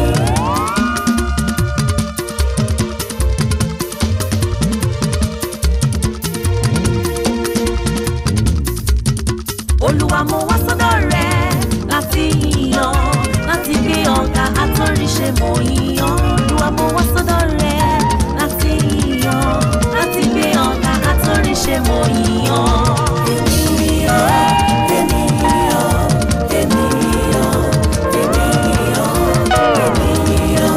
olúwa mo wá sọ́dọ̀ rẹ láti yíyan láti gbé ọ̀gá àtọ́ríṣe mo yíyan olúwa mo wá sọ́dọ̀ rẹ láti yíyan láti gbé ọ̀gá àtọ́ríṣe mo yíyan. ènìyàn ènìyàn ènìyàn ènìyàn ènìyàn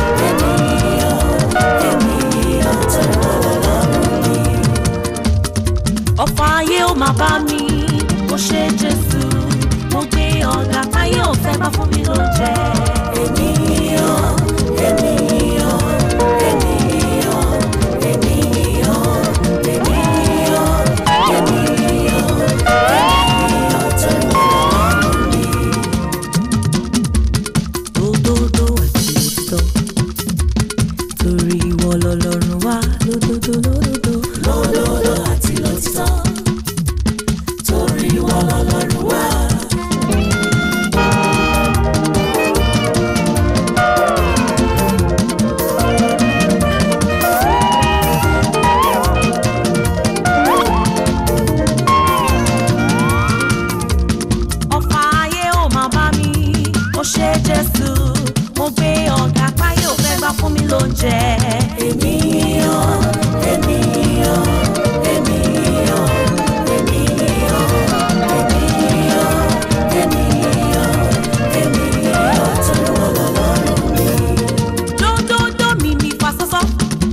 ènìyàn ènìyàn tó wọlé lọ́rùn mi ọ̀fọ̀ ayé ó máa bá mi mo ṣe jésù mo gbé ọ̀gá táyé ò fẹ́ bá fún mi ló jẹ́. ènìyàn ènìyàn ènìyàn ènìyàn ènìyàn ènìyàn ènìyàn tó ń bọ̀ lọ́rùn mi. Òdodo àti òtítọ́ torí ìwọ lọ́lọ́run wá lódodo lódodo. lódodo àti lòtítọ́ torí ìwọ lọ́lọ́run wá. ọ̀fà ayé ò máa bá mi ó ṣe jésù mo gbé ọ̀gá táyé ò fẹ́ gbà fún mi lóúnjẹ. ènìyàn ènìyàn ènìyàn ènìyàn ènìyàn ènìyàn ènìyàn tó ń wọ lọ́lọ́run mi. dódódó mi mi fa sọ́sọ́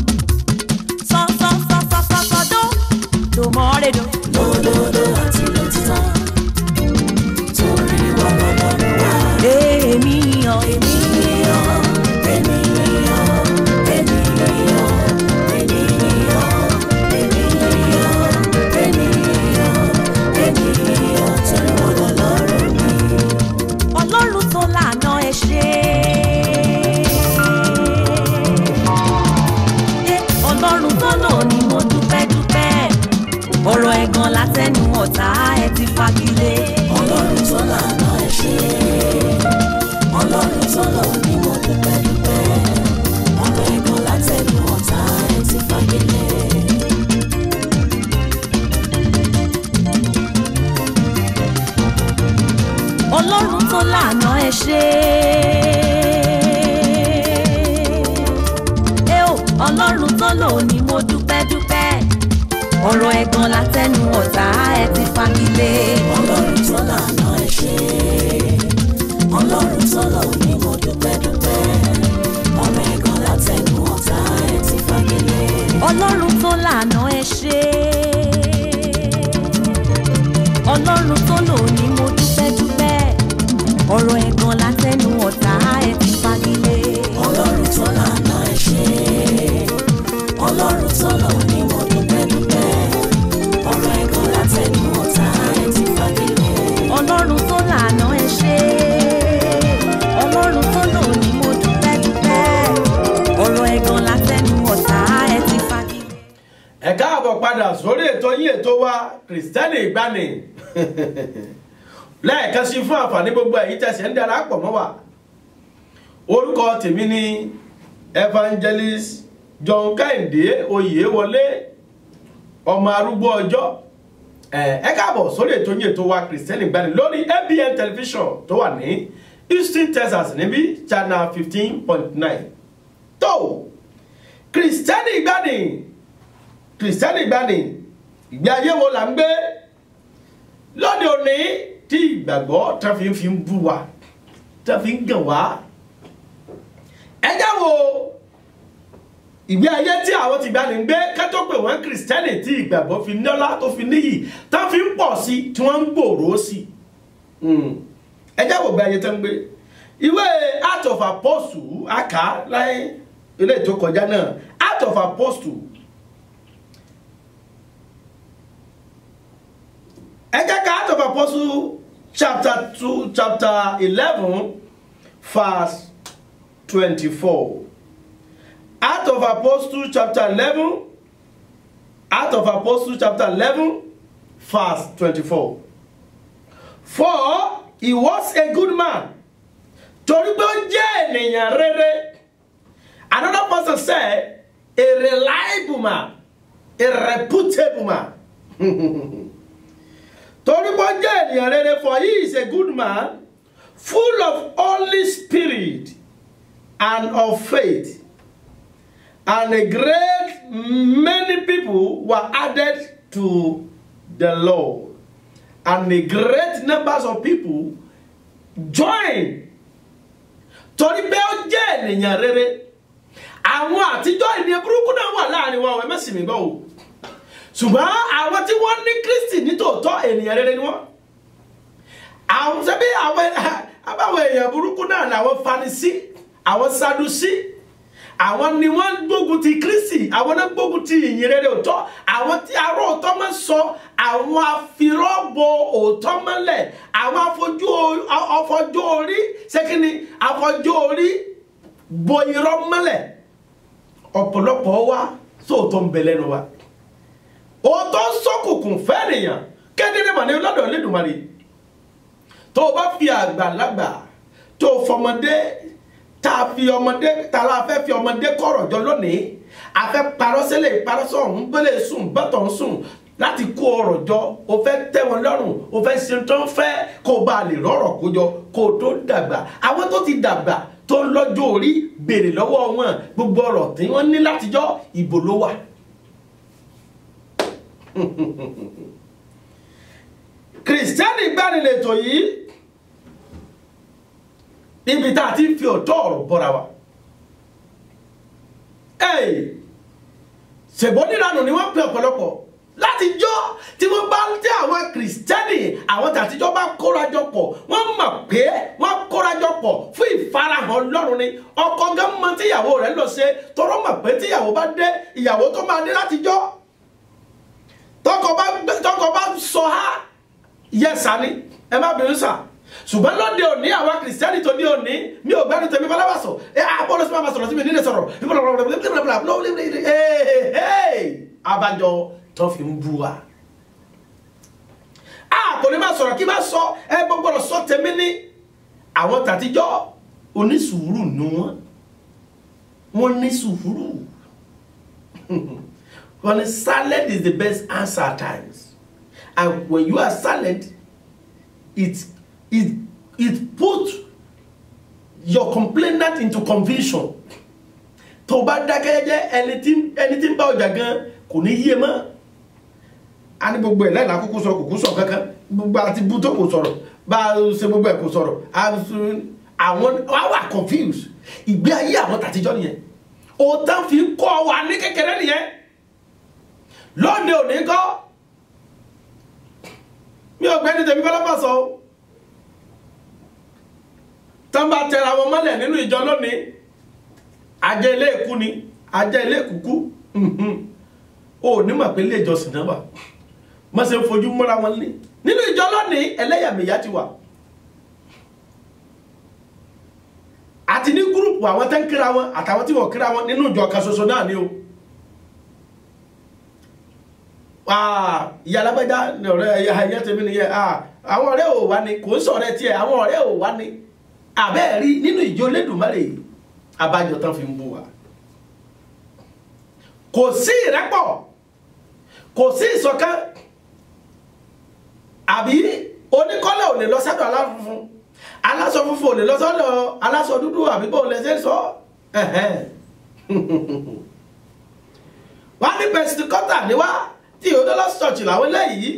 sọ́sọ́sọ́sọ́sọ́dó dòmọ́rẹ́dò. lódòdó àti lòtítọ́ torí wọn lọ́lọ́run wá. èmi yan èmi yan èmi yan èmi yan èmi yan èmi yan èmi yan èmi yan torí wọn lọ́lọ́run mi. ọlọ́run tó lànà ẹ ṣe. ọlọ́run tó lò ní mo dúpẹ́ dúpẹ́ ọ̀rọ̀ ẹ̀gàn látẹnu ọ̀tá ẹ ti fagilé. ọlọ́run tó lànà ẹ ṣe ọlọ́run tó lọ ní mo dúpẹ́ dúpẹ́ ọ̀rọ̀ ẹ̀gàn látẹnu ọ̀tá ẹ ti fagilé. ọlọ́run tó lànà ẹ ṣe ẹ ò ọlọ́run tó lò ní mo dúpẹ́ dúpẹ́ ọ̀rọ̀ ẹ̀gàn látẹnu ọ̀tá ẹ ti fagilé. ọlọ́run tó lànà ẹ ṣe ọlọ́run tó lọ ní mo dúpẹ́ dúpẹ́ ọ̀rọ̀ ẹ̀gàn látẹnu ọ̀tá ẹ ti fagilé. ọlọ́run tó lànà ẹ ṣe ọlọ́run tó lò ní mo dúpẹ́ dúpẹ́ ọ̀rọ̀ ẹ̀gàn látẹnu ọ̀tá ẹ ti fagilé. ọlọ́run tó lànà ẹ ṣe ọlọ́run tó lọ ní mo dúpẹ́ dúpẹ́ ọ̀rọ̀ ẹ̀gàn látẹnu ọ̀tá ẹ ti fagilé. ọlọ́run tó lànà ẹ ṣe ọlọ́run tó lò ní mo dúpẹ́ dúpẹ́ ọ̀rọ̀ ẹ̀gàn látẹnu ọ̀tá ẹ ti fagilé. ẹ káàbọ̀ padà sórí ètò yín ètò wa kìrìsìtẹ́nì ìgbani lẹ́ẹ̀kan sí fún àǹfààní gbogbo èyí tẹ̀sẹ̀ ń darapọ̀ mọ́ wa orúkọ tèmi ni evangelist john kẹ́hìndé oyèwọlé ọmọ arúgbó ọjọ́ ẹ káàbọ̀ sórí ètò yìí ètò wa kìrìsìtẹ́nì ìgbani lórí abn television tó wà ní houston texas níbí channel fifteen point nine tó kìrìsìtẹ́nì ìgbani kìrìsìtẹ́nì ìgbani ìgbé ayé wo là ń gbé lóde òní tí ìgbàgbọ́ tá fi ń fi ń bú wa tá fi ń gàn wá ẹ já wo ìgbé ayé tí àwọn ti gbani ń gbé kátó pé wọ́n kìrìsìtẹ́nì tí ìgbàgbọ́ fi nọ́lá tó fi níyì tá fi ń pọ̀ sí tí wọ́n ń gbòòrò sí ẹ já wo ìgbé ayé tó ń gbé ìwé Acts of Apostles àká láyé ilé ètò kọjá náà Acts of Apostles ẹ jẹ́ ká Acts of Apostles chapter two chapter eleven verse twenty-four Acts of Apostles chapter eleven Acts of Apostles chapter eleven verse twenty-four for he was a good man torí pé ó jẹ́ ènìyàn rere another person said a reliable man a reputable man torí pé ó jẹ́ ènìyàn rere for he is a good man full of holy spirit and of faith and a great many people were added to the Lord and a great numbers of people joined torí pé ó jẹ́ ènìyàn rere àwọn àtijọ́ ènìyàn burúkú náà wà láàrin wa ọ̀ ẹ má sì mí gbọ́ o ṣùgbọ́n àwọn tí wọ́n ní Kristi nítòótọ́ ènìyàn rere ni wọ́n àwọn ṣebí àwọn àbáwọn èèyàn burúkú náà làwọn Farisí àwọn Sadusí àwọn ni wọ́n gbógun ti Kristi àwọn náà gbógun ti ìyìn rere òótọ́ àwọn tí arọ́ òótọ́ máa ń sọ àwọn afirọ́bọ òótọ́ mọ́lẹ̀ àwọn afọjú orí ṣékíní afọjú orí bo irọ́ mọ́lẹ̀ ọ̀pọ̀lọpọ̀ wa sóòótọ́ ń bẹ lẹ́nu wa òótọ́ sọ́kùnkùn fẹ́ẹ̀nìyàn kéde mà ní lọ́dọ̀ Olódùmarè tó o bá fi àgbàlagbà tó o fọmọdé tá a fi ọmọdé tá a la fẹ́ fi ọmọdé kọ̀rọ̀ jọ lónìí a fẹ́ parọ́ sílẹ̀ parọ́ sọ̀hún bẹ́lẹ̀ sùn bọ́tọ̀ ń sùn láti kó ọrọ̀ jọ o fẹ́ tẹ́ wọn lọ́rùn o fẹ́ ṣe tó ń fẹ́ kó o bá lè rọ̀rọ̀ kó jọ kó o tó dàgbà àwọn tó ti dàgbà tó ń lọ́jọ́ orí béèrè lọ́wọ́ wọn gbogbo ọ̀rọ̀ tí wọ́n ní látijọ́ ìbò ló wà. kìrìsìtẹ́nì gbanilétò yìí níbi tá a ti fi ọ̀tọ̀ ọ̀rọ̀ bọ́ra wa. ṣèbó nílànà ni wọ́n pe ọ̀pọ̀lọpọ̀ látijọ́ tí wọ́n bá tí àwọn kìrìsìtẹ́nì àwọn tàtijọ́ bá kórajọ pọ̀ wọ́n mọ̀ pé wọ́n kórajọ pọ̀ fún ìfarahàn Ọlọ́run ni ọkọ gan mọ tíyàwó rẹ̀ lọ ṣe tọrọ mọ̀ pé tíyàwó bá dé ìyàwó tó máa dé látijọ́ tọkọ bá tọkọ bá sọ ha yẹ sani ẹ má bínú sà ṣùgbọ́n lóde òní àwa kìrìsìtẹ́nì tó ní òní mi ò gbẹ́nu tẹ̀mí bọ́lá wà sọ ẹ àbọ̀lọ́ sí máa sọ̀rọ̀ sí mi nílé sọ̀rọ̀ abájọ tó fi ń bú wa. a kò ní máa sọ̀rọ̀ kí máa sọ ẹ gbọ́gbọ́rọ̀ sọ tẹ̀mí ní àwọn tàtijọ́ onísùúrù nu wọn wọn ní sùúrù wọn silent is the best answer at times and when you are silent it it it put your complainant into confusion tó o bá dákẹ́ jẹ́ ẹni tí ẹni tí ń bá ọjà gan kò ní yé mọ́ a ní gbogbo ẹ̀ lẹ́la kúkú sọ kúkú sọ kankan gbogbo àti bú tó kò sọ̀rọ̀ bá a ṣe gbogbo ẹ̀ kò sọ̀rọ̀ àwọn wà wà confused ìgbé ayé àwọn tàtijọ́ nìyẹn òótọ́ fi kọ́ wa ní kékeré nìyẹn lóde òní kọ́ mi ò gbẹ́ni tẹ̀mí fẹ́lẹ́fà sọ o tán bá tẹra wọn mọ́lẹ̀ nínú ìjọ lónìí ajẹ́ ilé ìkú ni ajẹ́ ilé ìkúkú o ní mọ̀ pé ilé ìjọsìn náà wà má ṣe ń fojú mọ́ra wọn ní nínú ìjọ lónìí ẹlẹ́yàmẹ̀yà ti wà àti ní gúrùpù àwọn tẹ́ ń kíra wọn àtàwọn tí wọ́n kíra wọn nínú ìjọ kan ṣoṣo náà ni o ah, ìyá alágbájá ni ọ̀rẹ́ ẹ̀yà ẹ̀yà tèmi nìyẹn ah, àwọn ọ̀rẹ́ ò wá ni kò ń sọ̀rẹ́ tiẹ̀ àwọn ọ̀rẹ́ ò wá ni àbẹ́ẹ̀ rí nínú ìjọ Olódùmarè abájọ tán fi ń bú wa kò sí ìrẹ́pọ̀ kò sí ìṣọ̀kan àbí oníkọ́lẹ̀ ò lè lọ sọ́dọ̀ aláṣọ funfun aláṣọ funfun ò lè lọ sọ́dọ̀ aláṣọ dúdú àbí bó lè ṣe sọ ẹ̀hẹ́n. wọ́n ní pẹ̀sìtìkọ́tà ni wá tí Orthodox Church làwọn eléyìí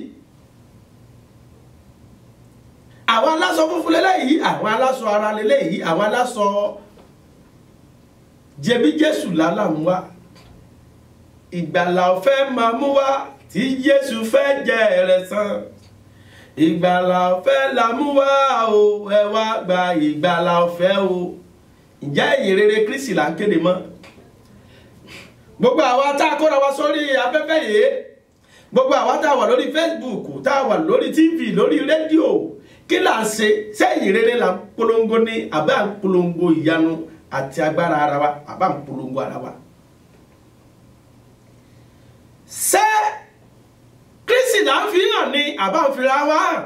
àwọn aláṣọ funfun lélẹ́yìí àwọn aláṣọ ara lélẹ́yìí àwọn aláṣọ jẹbi Jésù lálàmú wá ìgbàlà ọ̀fẹ́ máa mú wá tí Jésù fẹ́ jẹ rẹ̀ san ìgbàlà ọ̀fẹ́ la mú wá o ẹ wá gba ìgbàlà ọ̀fẹ́ o ǹjẹ́ ìyìn rere Kristi là ń kéde mọ́ gbogbo àwa tá a kóra wa sórí afẹ́fẹ́ yìí gbogbo àwa tá a wà lórí Facebook tá a wà lórí TV lórí rédíò kí là ń ṣe sẹ́yìn rere là ń polongo ní àbá ń polongo ìyanu àti agbára ara wa àbá ń polongo ara wa ṣé Kristi là ń fi hàn ní àbá ń fira wa hàn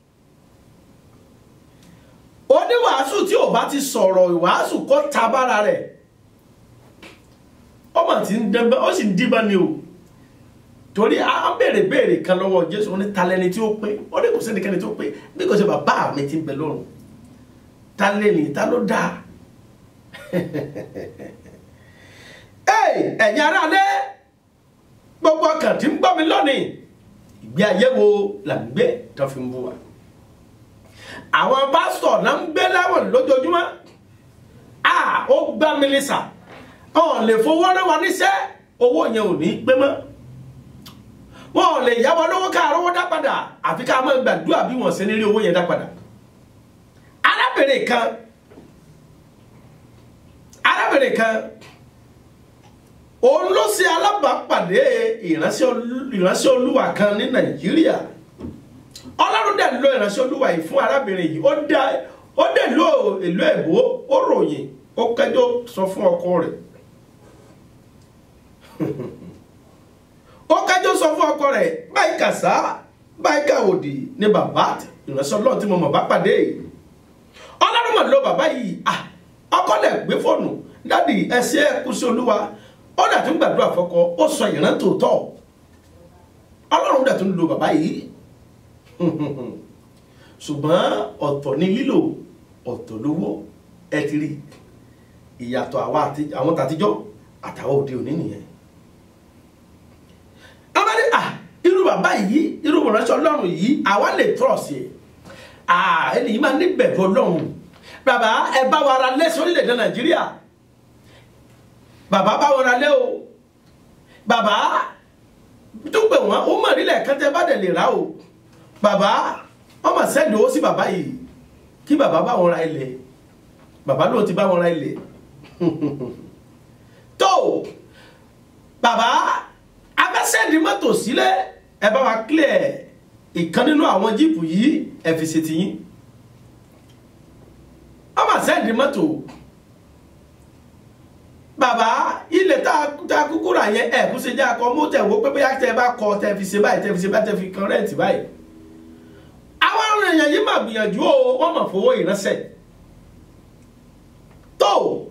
oníwàásù tí ò bá ti sọ̀rọ̀ ìwàásù kọ́ tabára rẹ̀ ọmọ tí ń dẹ́gbẹ́ ó sì ń díbọn ni o torí a ń béèrè béèrè kan lọ́wọ́ Jésù ó ní talẹ́ni tí ó pé ó ní kò sí ẹnikẹ́ni tí ó pé bí kò sí bàbá mi ti ń bẹ lọ́run talẹ́ni ta ló dáa ẹ̀yin aráalé gbogbo ọkàn tí ń gbọ́ mi lónìí ìgbé ayé wo là ń gbé tó fi ń bú wa àwọn pásítọ̀ náà ń gbé láwọn lójoojúmọ́ a ó gbá mílísà ọ̀ lè fowó rán wa níṣẹ́ owó yẹn ò ní pé mọ́ wọn ò lè yáwọ lówó ká rówó dá padà àfi ká máa gbàdúrà bí wọn ṣe ní rí owó yẹn dá padà arábìnrin kan arábìnrin kan òun ló ṣe alábàápàdé ìránṣẹ́ olúwa kan ní nàìjíríà ọlọ́run dẹ̀ lo ìránṣẹ́ olúwa yìí fún arábìnrin yìí ó dá ó dẹ̀ lo ìlú èbó ó ròyìn ó kẹjọ sọ fún ọkọ rẹ̀ ó kẹjọ sọ fún ọkọ rẹ̀ báyìí kàsá báyìí kàwòdì ní bàbá ìránṣẹ́ ọlọ́run tí mo mọ̀ bá pàdé ọlọ́run mọ̀ ló bàbá yìí ọkọ dẹ̀ gbé fóònù dádì ẹsẹ̀ kú sí olúwa ó dẹ̀ tún gbàdúrà fọ́kọ ó sọ ìran tòótọ́ ọlọ́run dẹ̀ tún lo bàbá yìí ṣùgbọ́n ọ̀tọ̀ ní lílò ọ̀tọ̀ lówó ẹ ti rí ìyàtọ̀ àwọn tàtijọ́ àtàwọn òde òní nìyẹn abáde à irú bàbá yìí irú ìránṣẹ́ ọlọ́run yìí àwa lè trọ̀sì ẹ̀ ẹni yìí máa ní bẹ̀rù ọlọ́run bàbá ẹ bá wa ra lẹ́sọ̀ orílẹ̀-èdè nàìjíríà bàbá bá wọn ra lé o bàbá dúpẹ́ wọn ó mọ̀ nílẹ̀ kẹ́tẹ́ bá dẹ̀ lè rà o bàbá wọn mà sẹ́ndì owó sí bàbá yìí kí bàbá bá wọn ra ilẹ̀ bàbá ló ti bá wọn ra ilẹ̀ tó bàbá abẹ́sẹ̀ndì mọ́tò sílẹ̀ ẹ bá wa clear ìkan nínú àwọn jíìpù yìí ẹ fi ṣe tiyín wọn mà sẹ́ndì mọ́tò bàbá ilẹ̀ tá a kúkú rà yẹn ẹ̀ kú ṣe jẹ́ akọ mú tẹ̀ wó pé bóyá tẹ bá kọ tẹ fi ṣe báyìí tẹ fi ṣe báyìí tẹ fi kan rẹ́ǹtì báyìí. àwọn èèyàn yìí máa gbìyànjú o wọ́n máa fowó ìránṣẹ́. tó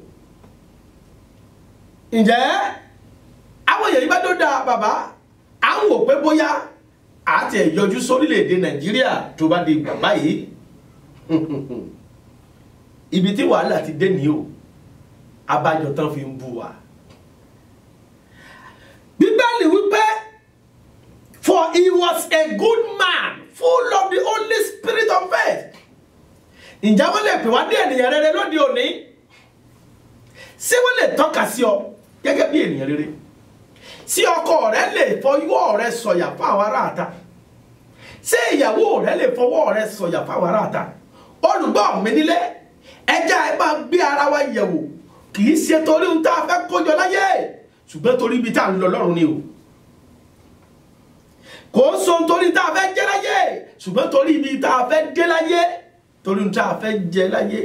ǹjẹ́ àwọn èèyàn yìí bá tó da bàbá à ń wò pé bóyá àti ẹ̀yọjú sórílẹ̀‐èdè nàìjíríà tó bá di bàbá yìí ibi tí wàhálà ti dé nìyí o abájọ tán fi ń bú wa. bíbélì wípé for he was a good man full of the holy spirit of faith. ǹjẹ́ wọ́n lè pè wá ní ènìyàn rere lóde òní? ṣé wọ́n lè tọ́ka sí ọ gẹ́gẹ́ bí ènìyàn rere? ṣé ọkọ rẹ lè fọwọ́ rẹ sọ̀yà fún àwọn aráàta? ṣé ìyàwó rẹ lè fọwọ́ rẹ sọ̀yà fún àwọn aráàta? olùgbọ́ mi nílé ẹja ẹ máa gbé ara wa yẹ̀wò kì í ṣe torí ohun tá a fẹ́ kójọ láyé ṣùgbọ́n torí ibi tá a ń lọ lọ́run ni o kò ń so torí tá a fẹ́ jẹ́ láyé ṣùgbọ́n torí ibi tá a fẹ́ dé láyé torí ohun tá a fẹ́ jẹ láyé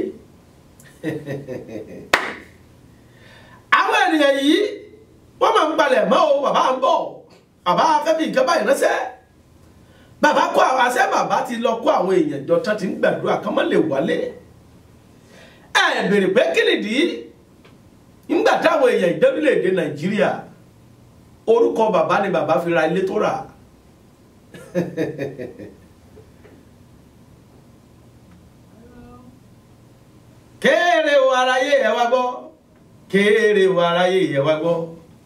àwọn ènìyàn yìí wọ́n máa ń balẹ̀ mọ́ o bàbá ń bọ̀ bàbá afẹ́fẹ́ nǹkan báyìí ránṣẹ́ bàbá kó àwọn àṣẹ bàbá ti lọ kó àwọn èèyàn jọ tán ti ń gbàdúrà kán mọ́ lè wálé ẹ bèrè pé kí nìdí nígbà táwọn èèyàn ìdẹ́bílẹ̀-èdè nàìjíríà orúkọ bàbá ni bàbá fi ra ilé tó rà kéèrè o aráyé ẹ wá gbọ́ kéèrè o aráyé ẹ wá gbọ́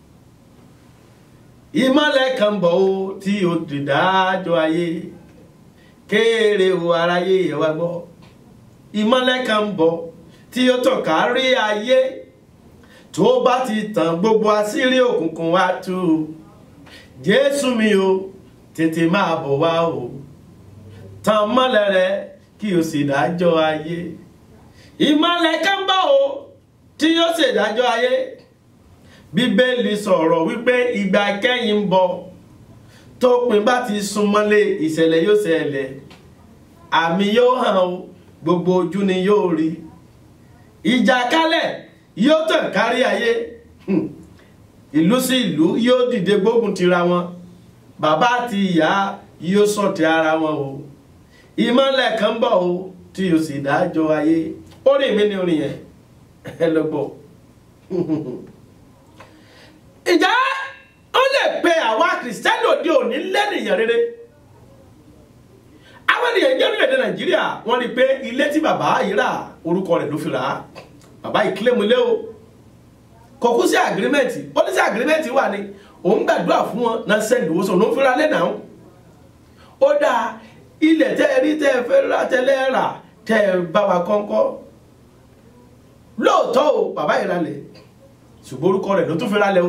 ìmọ̀lẹ̀ kan bọ̀ ó tí o ti dájọ́ ayé kéèrè o aráyé ẹ wá gbọ́ ìmọ̀lẹ̀ kan bọ̀ tí ó tàn kárí ayé tó bá ti tàn gbogbo àṣírí òkùnkùn wá tú jésù mi o tètè máa bọ̀ wá o tàn mọ́lẹ̀ rẹ kí o sì dájọ́ ayé ìmọ̀lẹ̀ kan bọ̀ o tí yóò ṣèdájọ́ ayé bíbélì sọ̀rọ̀ wípé ìgbà kẹ́yìn ń bọ̀ tópin bá ti súnmọ́lé ìṣẹ̀lẹ̀ yóò ṣẹlẹ̀ àmì yóò hàn o gbogbo ojú ni yóò rí ìjà kálẹ̀ yóò tàn kárí ayé Hmm. ìlú sí ìlú yóò dìde gbógun tira wọn bàbá àti ìyá yóò ṣọ̀tẹ̀ ara wọn o ìmọ̀lẹ̀ kan bọ̀ o tí o sì dájọ́ ayé orin mi ni orin yẹn ẹ lọ gbọ́ ìjà ó lè pe àwa kìrìsìtẹ́nì òde òní lẹ́nìyàn rere àwọn ènìyàn jẹ́ orílẹ̀-èdè nàìjíríà wọ́n rí i pé ilé tí bàbá yìí rà orúkọ rẹ̀ ló fi rà á bàbá yìí kílẹ̀ mu ilé o kò kú sí àgírímẹ̀ntì ó ní sí àgírímẹ̀ntì wà ní òun gbàdúrà fún wọn náà sẹ́ndì owó sọ̀rọ̀ ló ń fira lẹ́nà ó dáa ilẹ̀ tẹ́ ẹ rí tẹ́ ẹ fẹ́ rà tẹ́lẹ̀ rà tẹ́ ẹ bá wa kọ́ńkọ́ lóòótọ́ o bàbá yìí ralẹ̀ ṣùgbọ́n orúkọ rẹ̀ ló tún fi ralẹ̀ o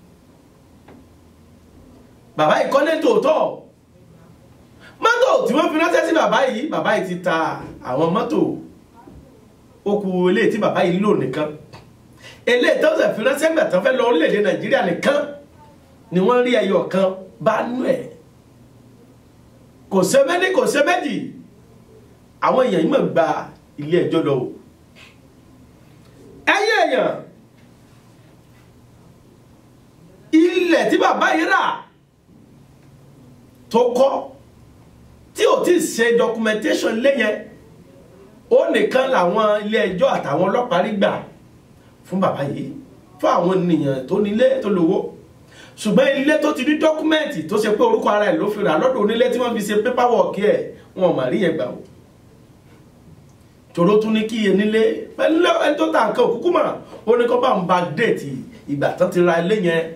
bàbá yìí kọ́lé tòótọ́ mọ́tò tí wọ́n fi ránṣẹ́ sí bàbá yìí bàbá yìí ti ta àwọn mọ́tò ó kù eléyìí tí bàbá yìí lò nìkan eléyìí tó ṣe fi ránṣẹ́ gbà tán fẹ́ lọ orílẹ̀-èdè nàìjíríà nìkan ni wọ́n rí ẹyọ kan bá nú ẹ̀ kò ṣe méjì kò ṣe méjì àwọn èèyàn yìí mọ̀ gba ilé ẹjọ́ lọ o ẹyẹ èèyàn ilẹ̀ tí bàbá yìí rà tó kọ́ tí ò tí ì ṣe documentation léyẹn ó nìkan làwọn ilé ẹjọ́ àtàwọn ọlọ́pàá rí gbà fún bàbá yìí fún àwọn ènìyàn tó nílé tó lówó ṣùgbọ́n ilé tó ti ní dọ́kúmẹ́ǹtì tó ṣe pé orúkọ ara ẹ̀ ló fi rà lọ́dọ̀ onílé tí wọ́n fi ṣe paperwork ẹ̀ wọn ò mà rí yẹn gbà o tòró tún ní kí iye nílé pẹ̀lú ẹni tó ta nǹkan òkúkú mà ó ní kó bá ń ba déètì ìgbà tán ti ra ilé yẹn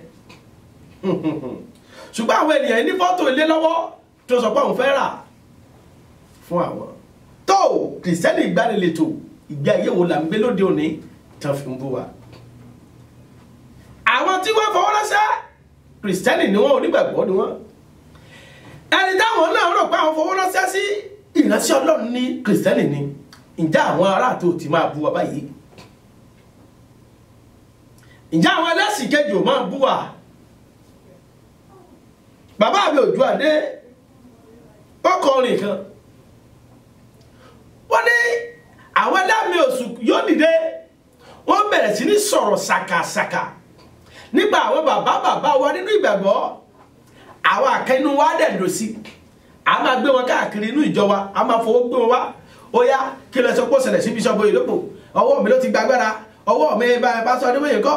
ṣùgbọ́n àwọn ènìyàn ní fọ́tò ilé lọ́wọ́ tó sọ pé àwọn fẹ́ rà fún àwọn tó kìrìsìtẹ́nì ìgbanilétò ìgbé ayé wo là ń gbé lóde òní tán fi ń bú wa àwọn tí wọ́n fọwọ́ ránṣẹ́ kìrìsìtẹ́nì ni wọ́n onígbàgbọ́ ni wọ́n ẹni táwọn náà rò pé àwọn fọwọ́ ránṣẹ́ sí ìránṣẹ́ ọlọ́run ní kìrìsìtẹ́nì ni ǹjẹ́ àwọn aráàtò ti máa bú wa báyìí ǹjẹ́ àwọn ẹlẹ́sìn kejì ò máa bú wa bàbá mi òjú àdé ọkọ̀ orin kan wọ́n ní àwọn ẹlẹ́mì oṣù yóò dìde wọ́n bẹ̀rẹ̀ sí ní sọ̀rọ̀ ṣàkàṣàkà nígbà àwọn bàbá bàbá wa nínú ìgbàgbọ́ àwọn àkẹ́nu wa dẹ̀ lò sí a máa gbé wọn káàkiri inú ìjọ wa a máa fowó gbé wọn wá ó yá kí lọ sọ pé ó ṣẹlẹ̀ sí bíṣọ́bù ìlópò ọwọ́ mi ló ti gbàgbára ọwọ́ mi bá bá sọ ọdún mẹ́yìn kọ́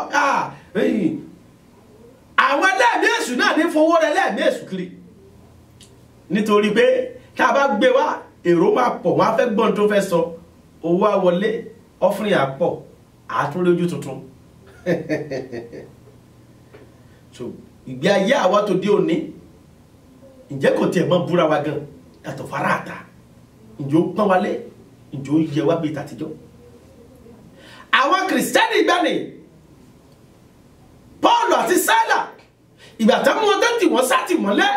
àwọn ẹlẹ́mì èṣù náà ní fowó rẹ lẹ́ẹ̀mí èṣù kiri nítorí pé tá a bá gbé wá èrò máa pọ̀ wọ́n á fẹ́ gbọ́n tó fẹ́ sọ owó á wọlé ọ́fìnrin àpọ̀ àtúnlójú tuntun so ìgbé ayé àwa tó dé òní ǹjẹ́ kò tiẹ̀ mọ́ búra wa gan yàtọ̀ fara àta ǹjẹ́ ó pọ́n wálé ǹjẹ́ ó yẹ wá bíi tàtijọ́ àwọn kìrìsìtẹ́nì ìgbàanì Pọ́ọ̀lù àti Sílà ìgbà tó mú wọn tó tì wọ́n sátì mọ́lẹ̀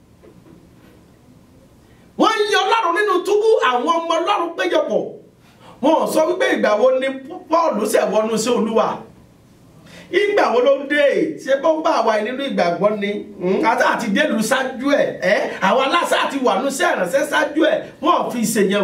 wọ́n yí ọlọ́run nínú túbú àwọn ọmọ ọlọ́run péjọpọ̀ wọn sọ wípé ìgbà wo ni Pọ́ọ̀lù ṣẹ̀ wọnú sí olúwa ìgbà wo ló dé ṣé bó bá wa nínú ìgbàgbọ́ ni àti àti délùú ṣáájú ẹ̀ ẹ́ àwọn aláṣà àti wà nú sí ìrànṣẹ́ ṣáájú ẹ̀ wọ́n fi ṣe yẹn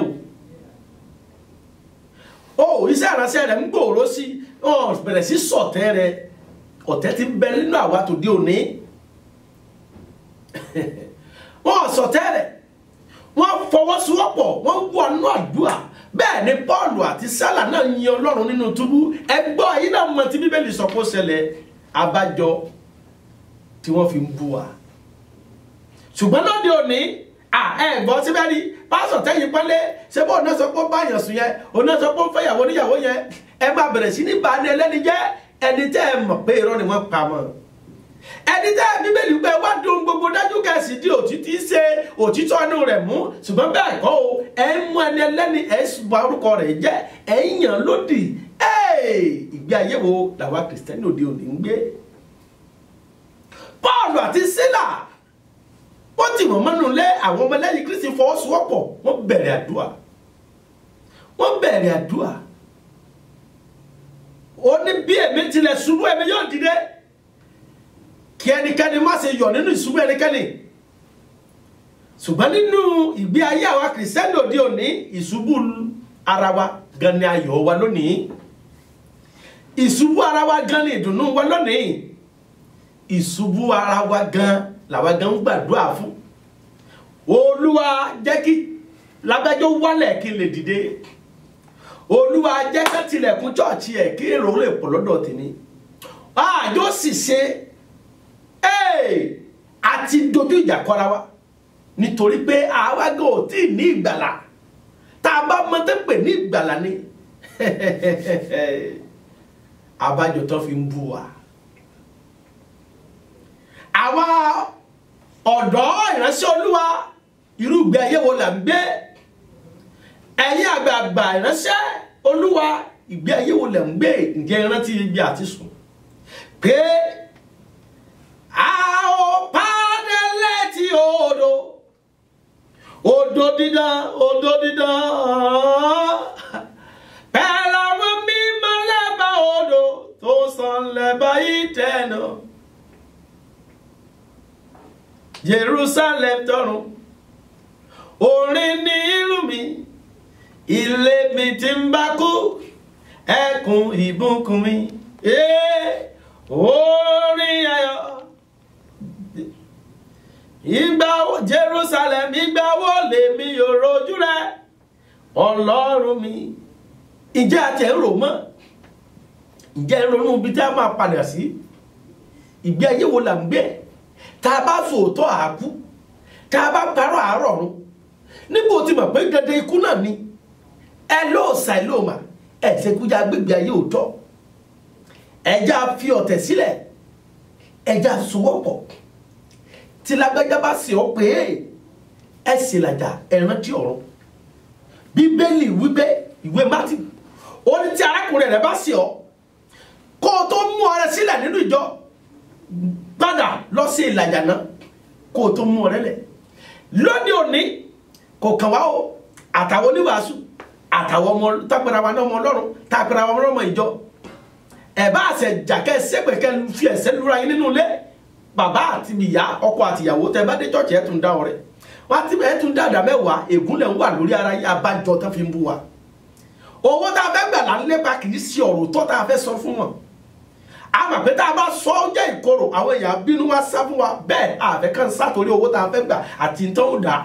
o ó iṣẹ́ ìrànṣẹ́ rẹ̀ ń gbòòrò sí wọ́n bẹ̀rẹ̀ sí sọ̀tẹ́ rẹ̀ ọ̀tẹ̀ ti bẹ nínú àwa tó dé òní wọ́n sọ tẹ́lẹ̀ wọ́n fọwọ́sowọ́pọ̀ wọ́n wọnú àdúrà bẹ́ẹ̀ ni Pọ́ọ̀lù àti Sálà náà yin Ọlọ́run nínú túbú ẹgbọ́ yìí náà mọ tí Bíbélì sọ kó ṣẹlẹ̀ abájọ tí wọ́n fi ń bú wa ṣùgbọ́n lóde òní à ẹ gbọ́ síbẹ̀ ni pásọ̀ tẹ́yìn pẹ́lẹ́ ṣé bó ọ̀nà sọ pé ó bá yàn sùn yẹn ọ̀nà sọ pé ó fẹ́ yàwó níyàwó yẹn ẹ máa bẹ̀rẹ̀ sí ní bá ní ẹlẹ́ni jẹ́ ẹni tẹ́ ẹ mọ̀ pé irọ́ ni wọ́n pa mọ́ ẹni tẹ́ ẹ bíbélì pé wá dùn gbogbo dájú kẹsì di òtítí ṣe òtítọ́ inú rẹ̀ mú ṣùgbọ́n bẹ́ẹ̀ kọ́ o ẹ ń mú ẹni ẹlẹ́ni ẹ bà orúkọ rẹ̀ jẹ́ ẹ ń yàn lódì ìgbé ayé wo làwa kìrìsìtẹ́nì òde òní ń gbé Pọ́ọ̀lù àti Sílà wọ́n ti wọ́n mọ́nú lé àwọn ọmọlẹ́yìn Kristi fọwọ́sowọ́pọ̀ wọ́n bẹ̀rẹ̀ àdúrà wọ́n bẹ̀rẹ̀ àdúrà ó ní bí èmi tilẹ̀ ṣubú èmi yóò dìde kí ẹnikẹ́ni má ṣe yọ̀ nínú ìṣubú ẹnikẹ́ni ṣùgbọ́n nínú ìgbé ayé àwa kìrìsìtẹ́nì òde òní ìṣubú ara wa gan ni ayọ̀ wa lónìí ìṣubú ara wa gan ni ìdùnnú wa lónìí ìṣubú ara wa gan làwa gan ń gbàdúrà fún olúwa jẹ́ kí lágbájọ́ wálẹ̀ kí n lè dìde olúwa jẹ́ ká tilẹ̀kùn chọ́ọ̀chì ẹ̀ kí èrò lè pọ̀ lọ́dọ̀ tèmi àjọ sì ṣe àti dojú ìjà kọra wa nítorí pé àwa gan ò tí ì ní ìgbàlà tá a bá mọ tẹ́pẹ̀ ní ìgbàlà ni abájọ tó fi ń bú wa àwa ọ̀dọ́ ìránṣẹ́ olúwa irú ìgbé ayé wo là ń gbé ẹ̀yin àgbààgbà ìránṣẹ́ olúwa ìgbé ayé wo là ń gbé ǹjẹ́ ìrántí ibi àti sùn pé a ò pàdé létí odò odò dídán odò dídán pẹ̀lú àwọn mímọ́ lẹ́bàá odò tó sàn lẹ́bàá ìtẹ̀nà. Jerusalem tọ̀run orin ní ìlú mi ilé mi tí ń bá kú ẹkùn ìbùkún mi orin ayọ̀ ìgbà Jerusalem ìgbà wo lèmi yóò rojú rẹ Ọlọ́run mi ìjẹ́ àti ẹ̀rọ mọ́ ìjẹ́ ìrònú ibi tí a máa padà sí ìgbé ayé wo là ń gbé tá a bá fòótọ́ àákú tá a bá parọ́ àárọ̀ run níbo tí mọ̀ pé dandan ikú náà ni ẹ lóòsà ẹ lóòmà ẹ ṣekújà gbégbé ayé òótọ́ ẹja fi ọ̀tẹ̀ sílẹ̀ ẹja sowọ́pọ̀ tí lágbájá bá sì ọ́ pé ẹ sì làjà ẹ rántí ọ̀run bíbélì wípé ìwé mátì ó ní tí arákùnrin rẹ bá sì ọ́ kó o tó mú ọrẹ sílẹ̀ nínú ìjọ padà lọ sí ìlàjà náà kó o tó mú ọrẹ lẹ̀ lóde òní kò kàn wá o àtàwọn oníwàásù àtàwọn ọmọ tápẹ́ra wa náà ọmọ ọlọ́run tápẹ́ra wa náà ọmọ ìjọ ẹ̀ bá àṣẹ jàkẹ́ sẹ́pẹ̀kẹ́ fi ẹ̀sẹ̀ lura yín nínú ilé bàbá àti ìyá ọkọ àti ìyàwó tẹ bá dé chọ́ọ̀chì ẹ̀ tún dá ọrẹ wá tí ẹ̀ tún dáadáa mẹ́wàá ègúnlẹ̀ ń wà lórí ara yín abájọ tó fi ń bú wa owó tá a fẹ́ gbà là ń lépa kì í ṣe ọ̀rọ̀ tó tá a fẹ́ sọ fún wọn àmọ́ pé tá a bá sọ ọ́ jẹ́ ìkorò àwọn èèyàn bínú wá sá fún wa bẹ́ẹ̀ àfẹ́ kan sátorí owó tá a fẹ́ gbà àti tó ń dà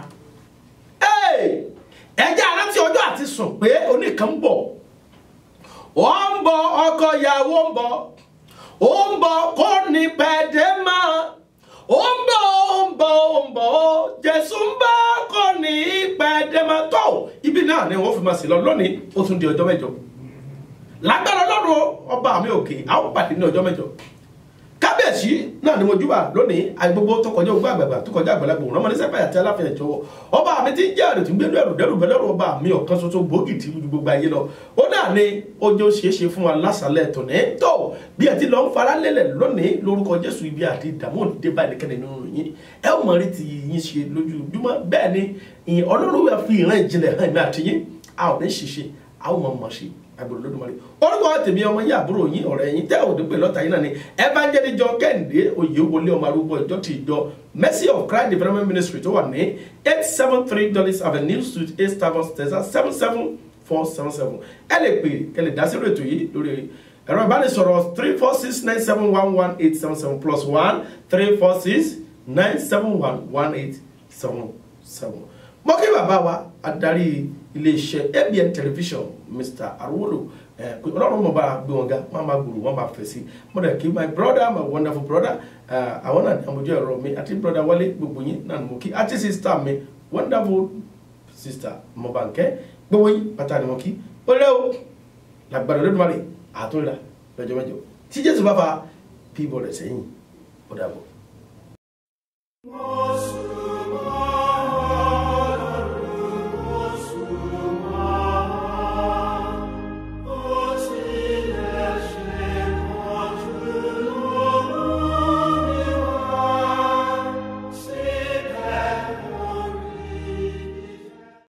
ẹjẹ́ arántí ọjọ́ àti sùn pé oníkan ń bọ̀ ó ń bọ̀ ọkọ ìyàwó ń bọ̀ ó ń bọ̀ kó ní pẹ̀dé mọ́ ó ń bọ̀ ó ń bọ̀ ó ń bọ̀ ó Jésù ń bọ̀ kó ní pẹ̀dé mọ́ tó ibi náà ni wọ́n fi máa sì lọ lónìí ó tún di ọjọ́ mẹ́jọ lágbára ọlọ́run ọba mi òkè àwọn pàdé ní ọjọ́ mẹ́jọ kábíyèsí náà ni mo júbà lónìí àgbogbo tó kọjá ogbó àgbàgbà tó kọjá àgbàlagbà òun ọmọdé sẹpẹ àti aláfẹ̀ẹ́ jọ̀wọ́ ọba mi ti ń jẹ́ àrètí gbẹ́lú ẹ̀rù dẹ́rù bẹ́lẹ́rù ọba mi ọ̀kan ṣoṣo gbòógì tí ju gbogbo ayé lọ ó náà ni ojú ṣeéṣe fún wa lásàlẹ̀ tòní tó bí ẹ ti lọ ń fara lélẹ̀ lónìí lórúkọ jésù ibi àti ìdààmú òdìdé bá ẹnikẹ́ni nínú yín ẹ ó mọ̀ rí ti yín ṣe lójoojúmọ́ bẹ́ẹ̀ ni ọlọ́run wà fi ìran ìjìnlẹ̀ hàn mí àti yín a ò ní ṣiṣẹ́ a ó mọ̀ mọ̀ ṣe agbèrè lódùmarè orúkọ tèmi ọmọ yìí àbúrò yín ọ̀rẹ́ yín tẹ́ òde pé lọ́tà yín náà ni evangelist john kẹ́hìndé oyèwọlé ọmọ arúgbó ìjọ ti ìjọ mercy of christ development ministry tó wà ní eight seven three dollars avenue suite eight seven texas seven seven four seven seven ẹ lè pè kẹ́ lè dá sí ètò yìí lórí ẹ̀rọ ìbánisọ̀rọ̀ three four six nine seven one one eight seven seven plus one three four six nine seven one one eight seven seven mo kí bàbá wa adarí iléeṣẹ́ ABN television Mr. Arwolo ẹ pé ọlọ́run mọ̀ bá gbé wọn ga wọ́n máa gbòòrò wọ́n máa fẹ̀ sí mo dẹ̀ kí my brother my wonderful brother ẹ, àwọn náà ní àmójú ẹ̀rọ mi àti brother wálé gbogbo yín náà ni mo kí àti sister mi wonderful sister mọ̀bànkẹ́ gbogbo yín pátá ni mo kí ó lé o làgbàdo lódùmarè àtúnra lọ́jọ́ mẹ́jọ tí jésù bá fa píbọ̀ rẹ̀ sẹ́yìn ó dàbọ̀. Most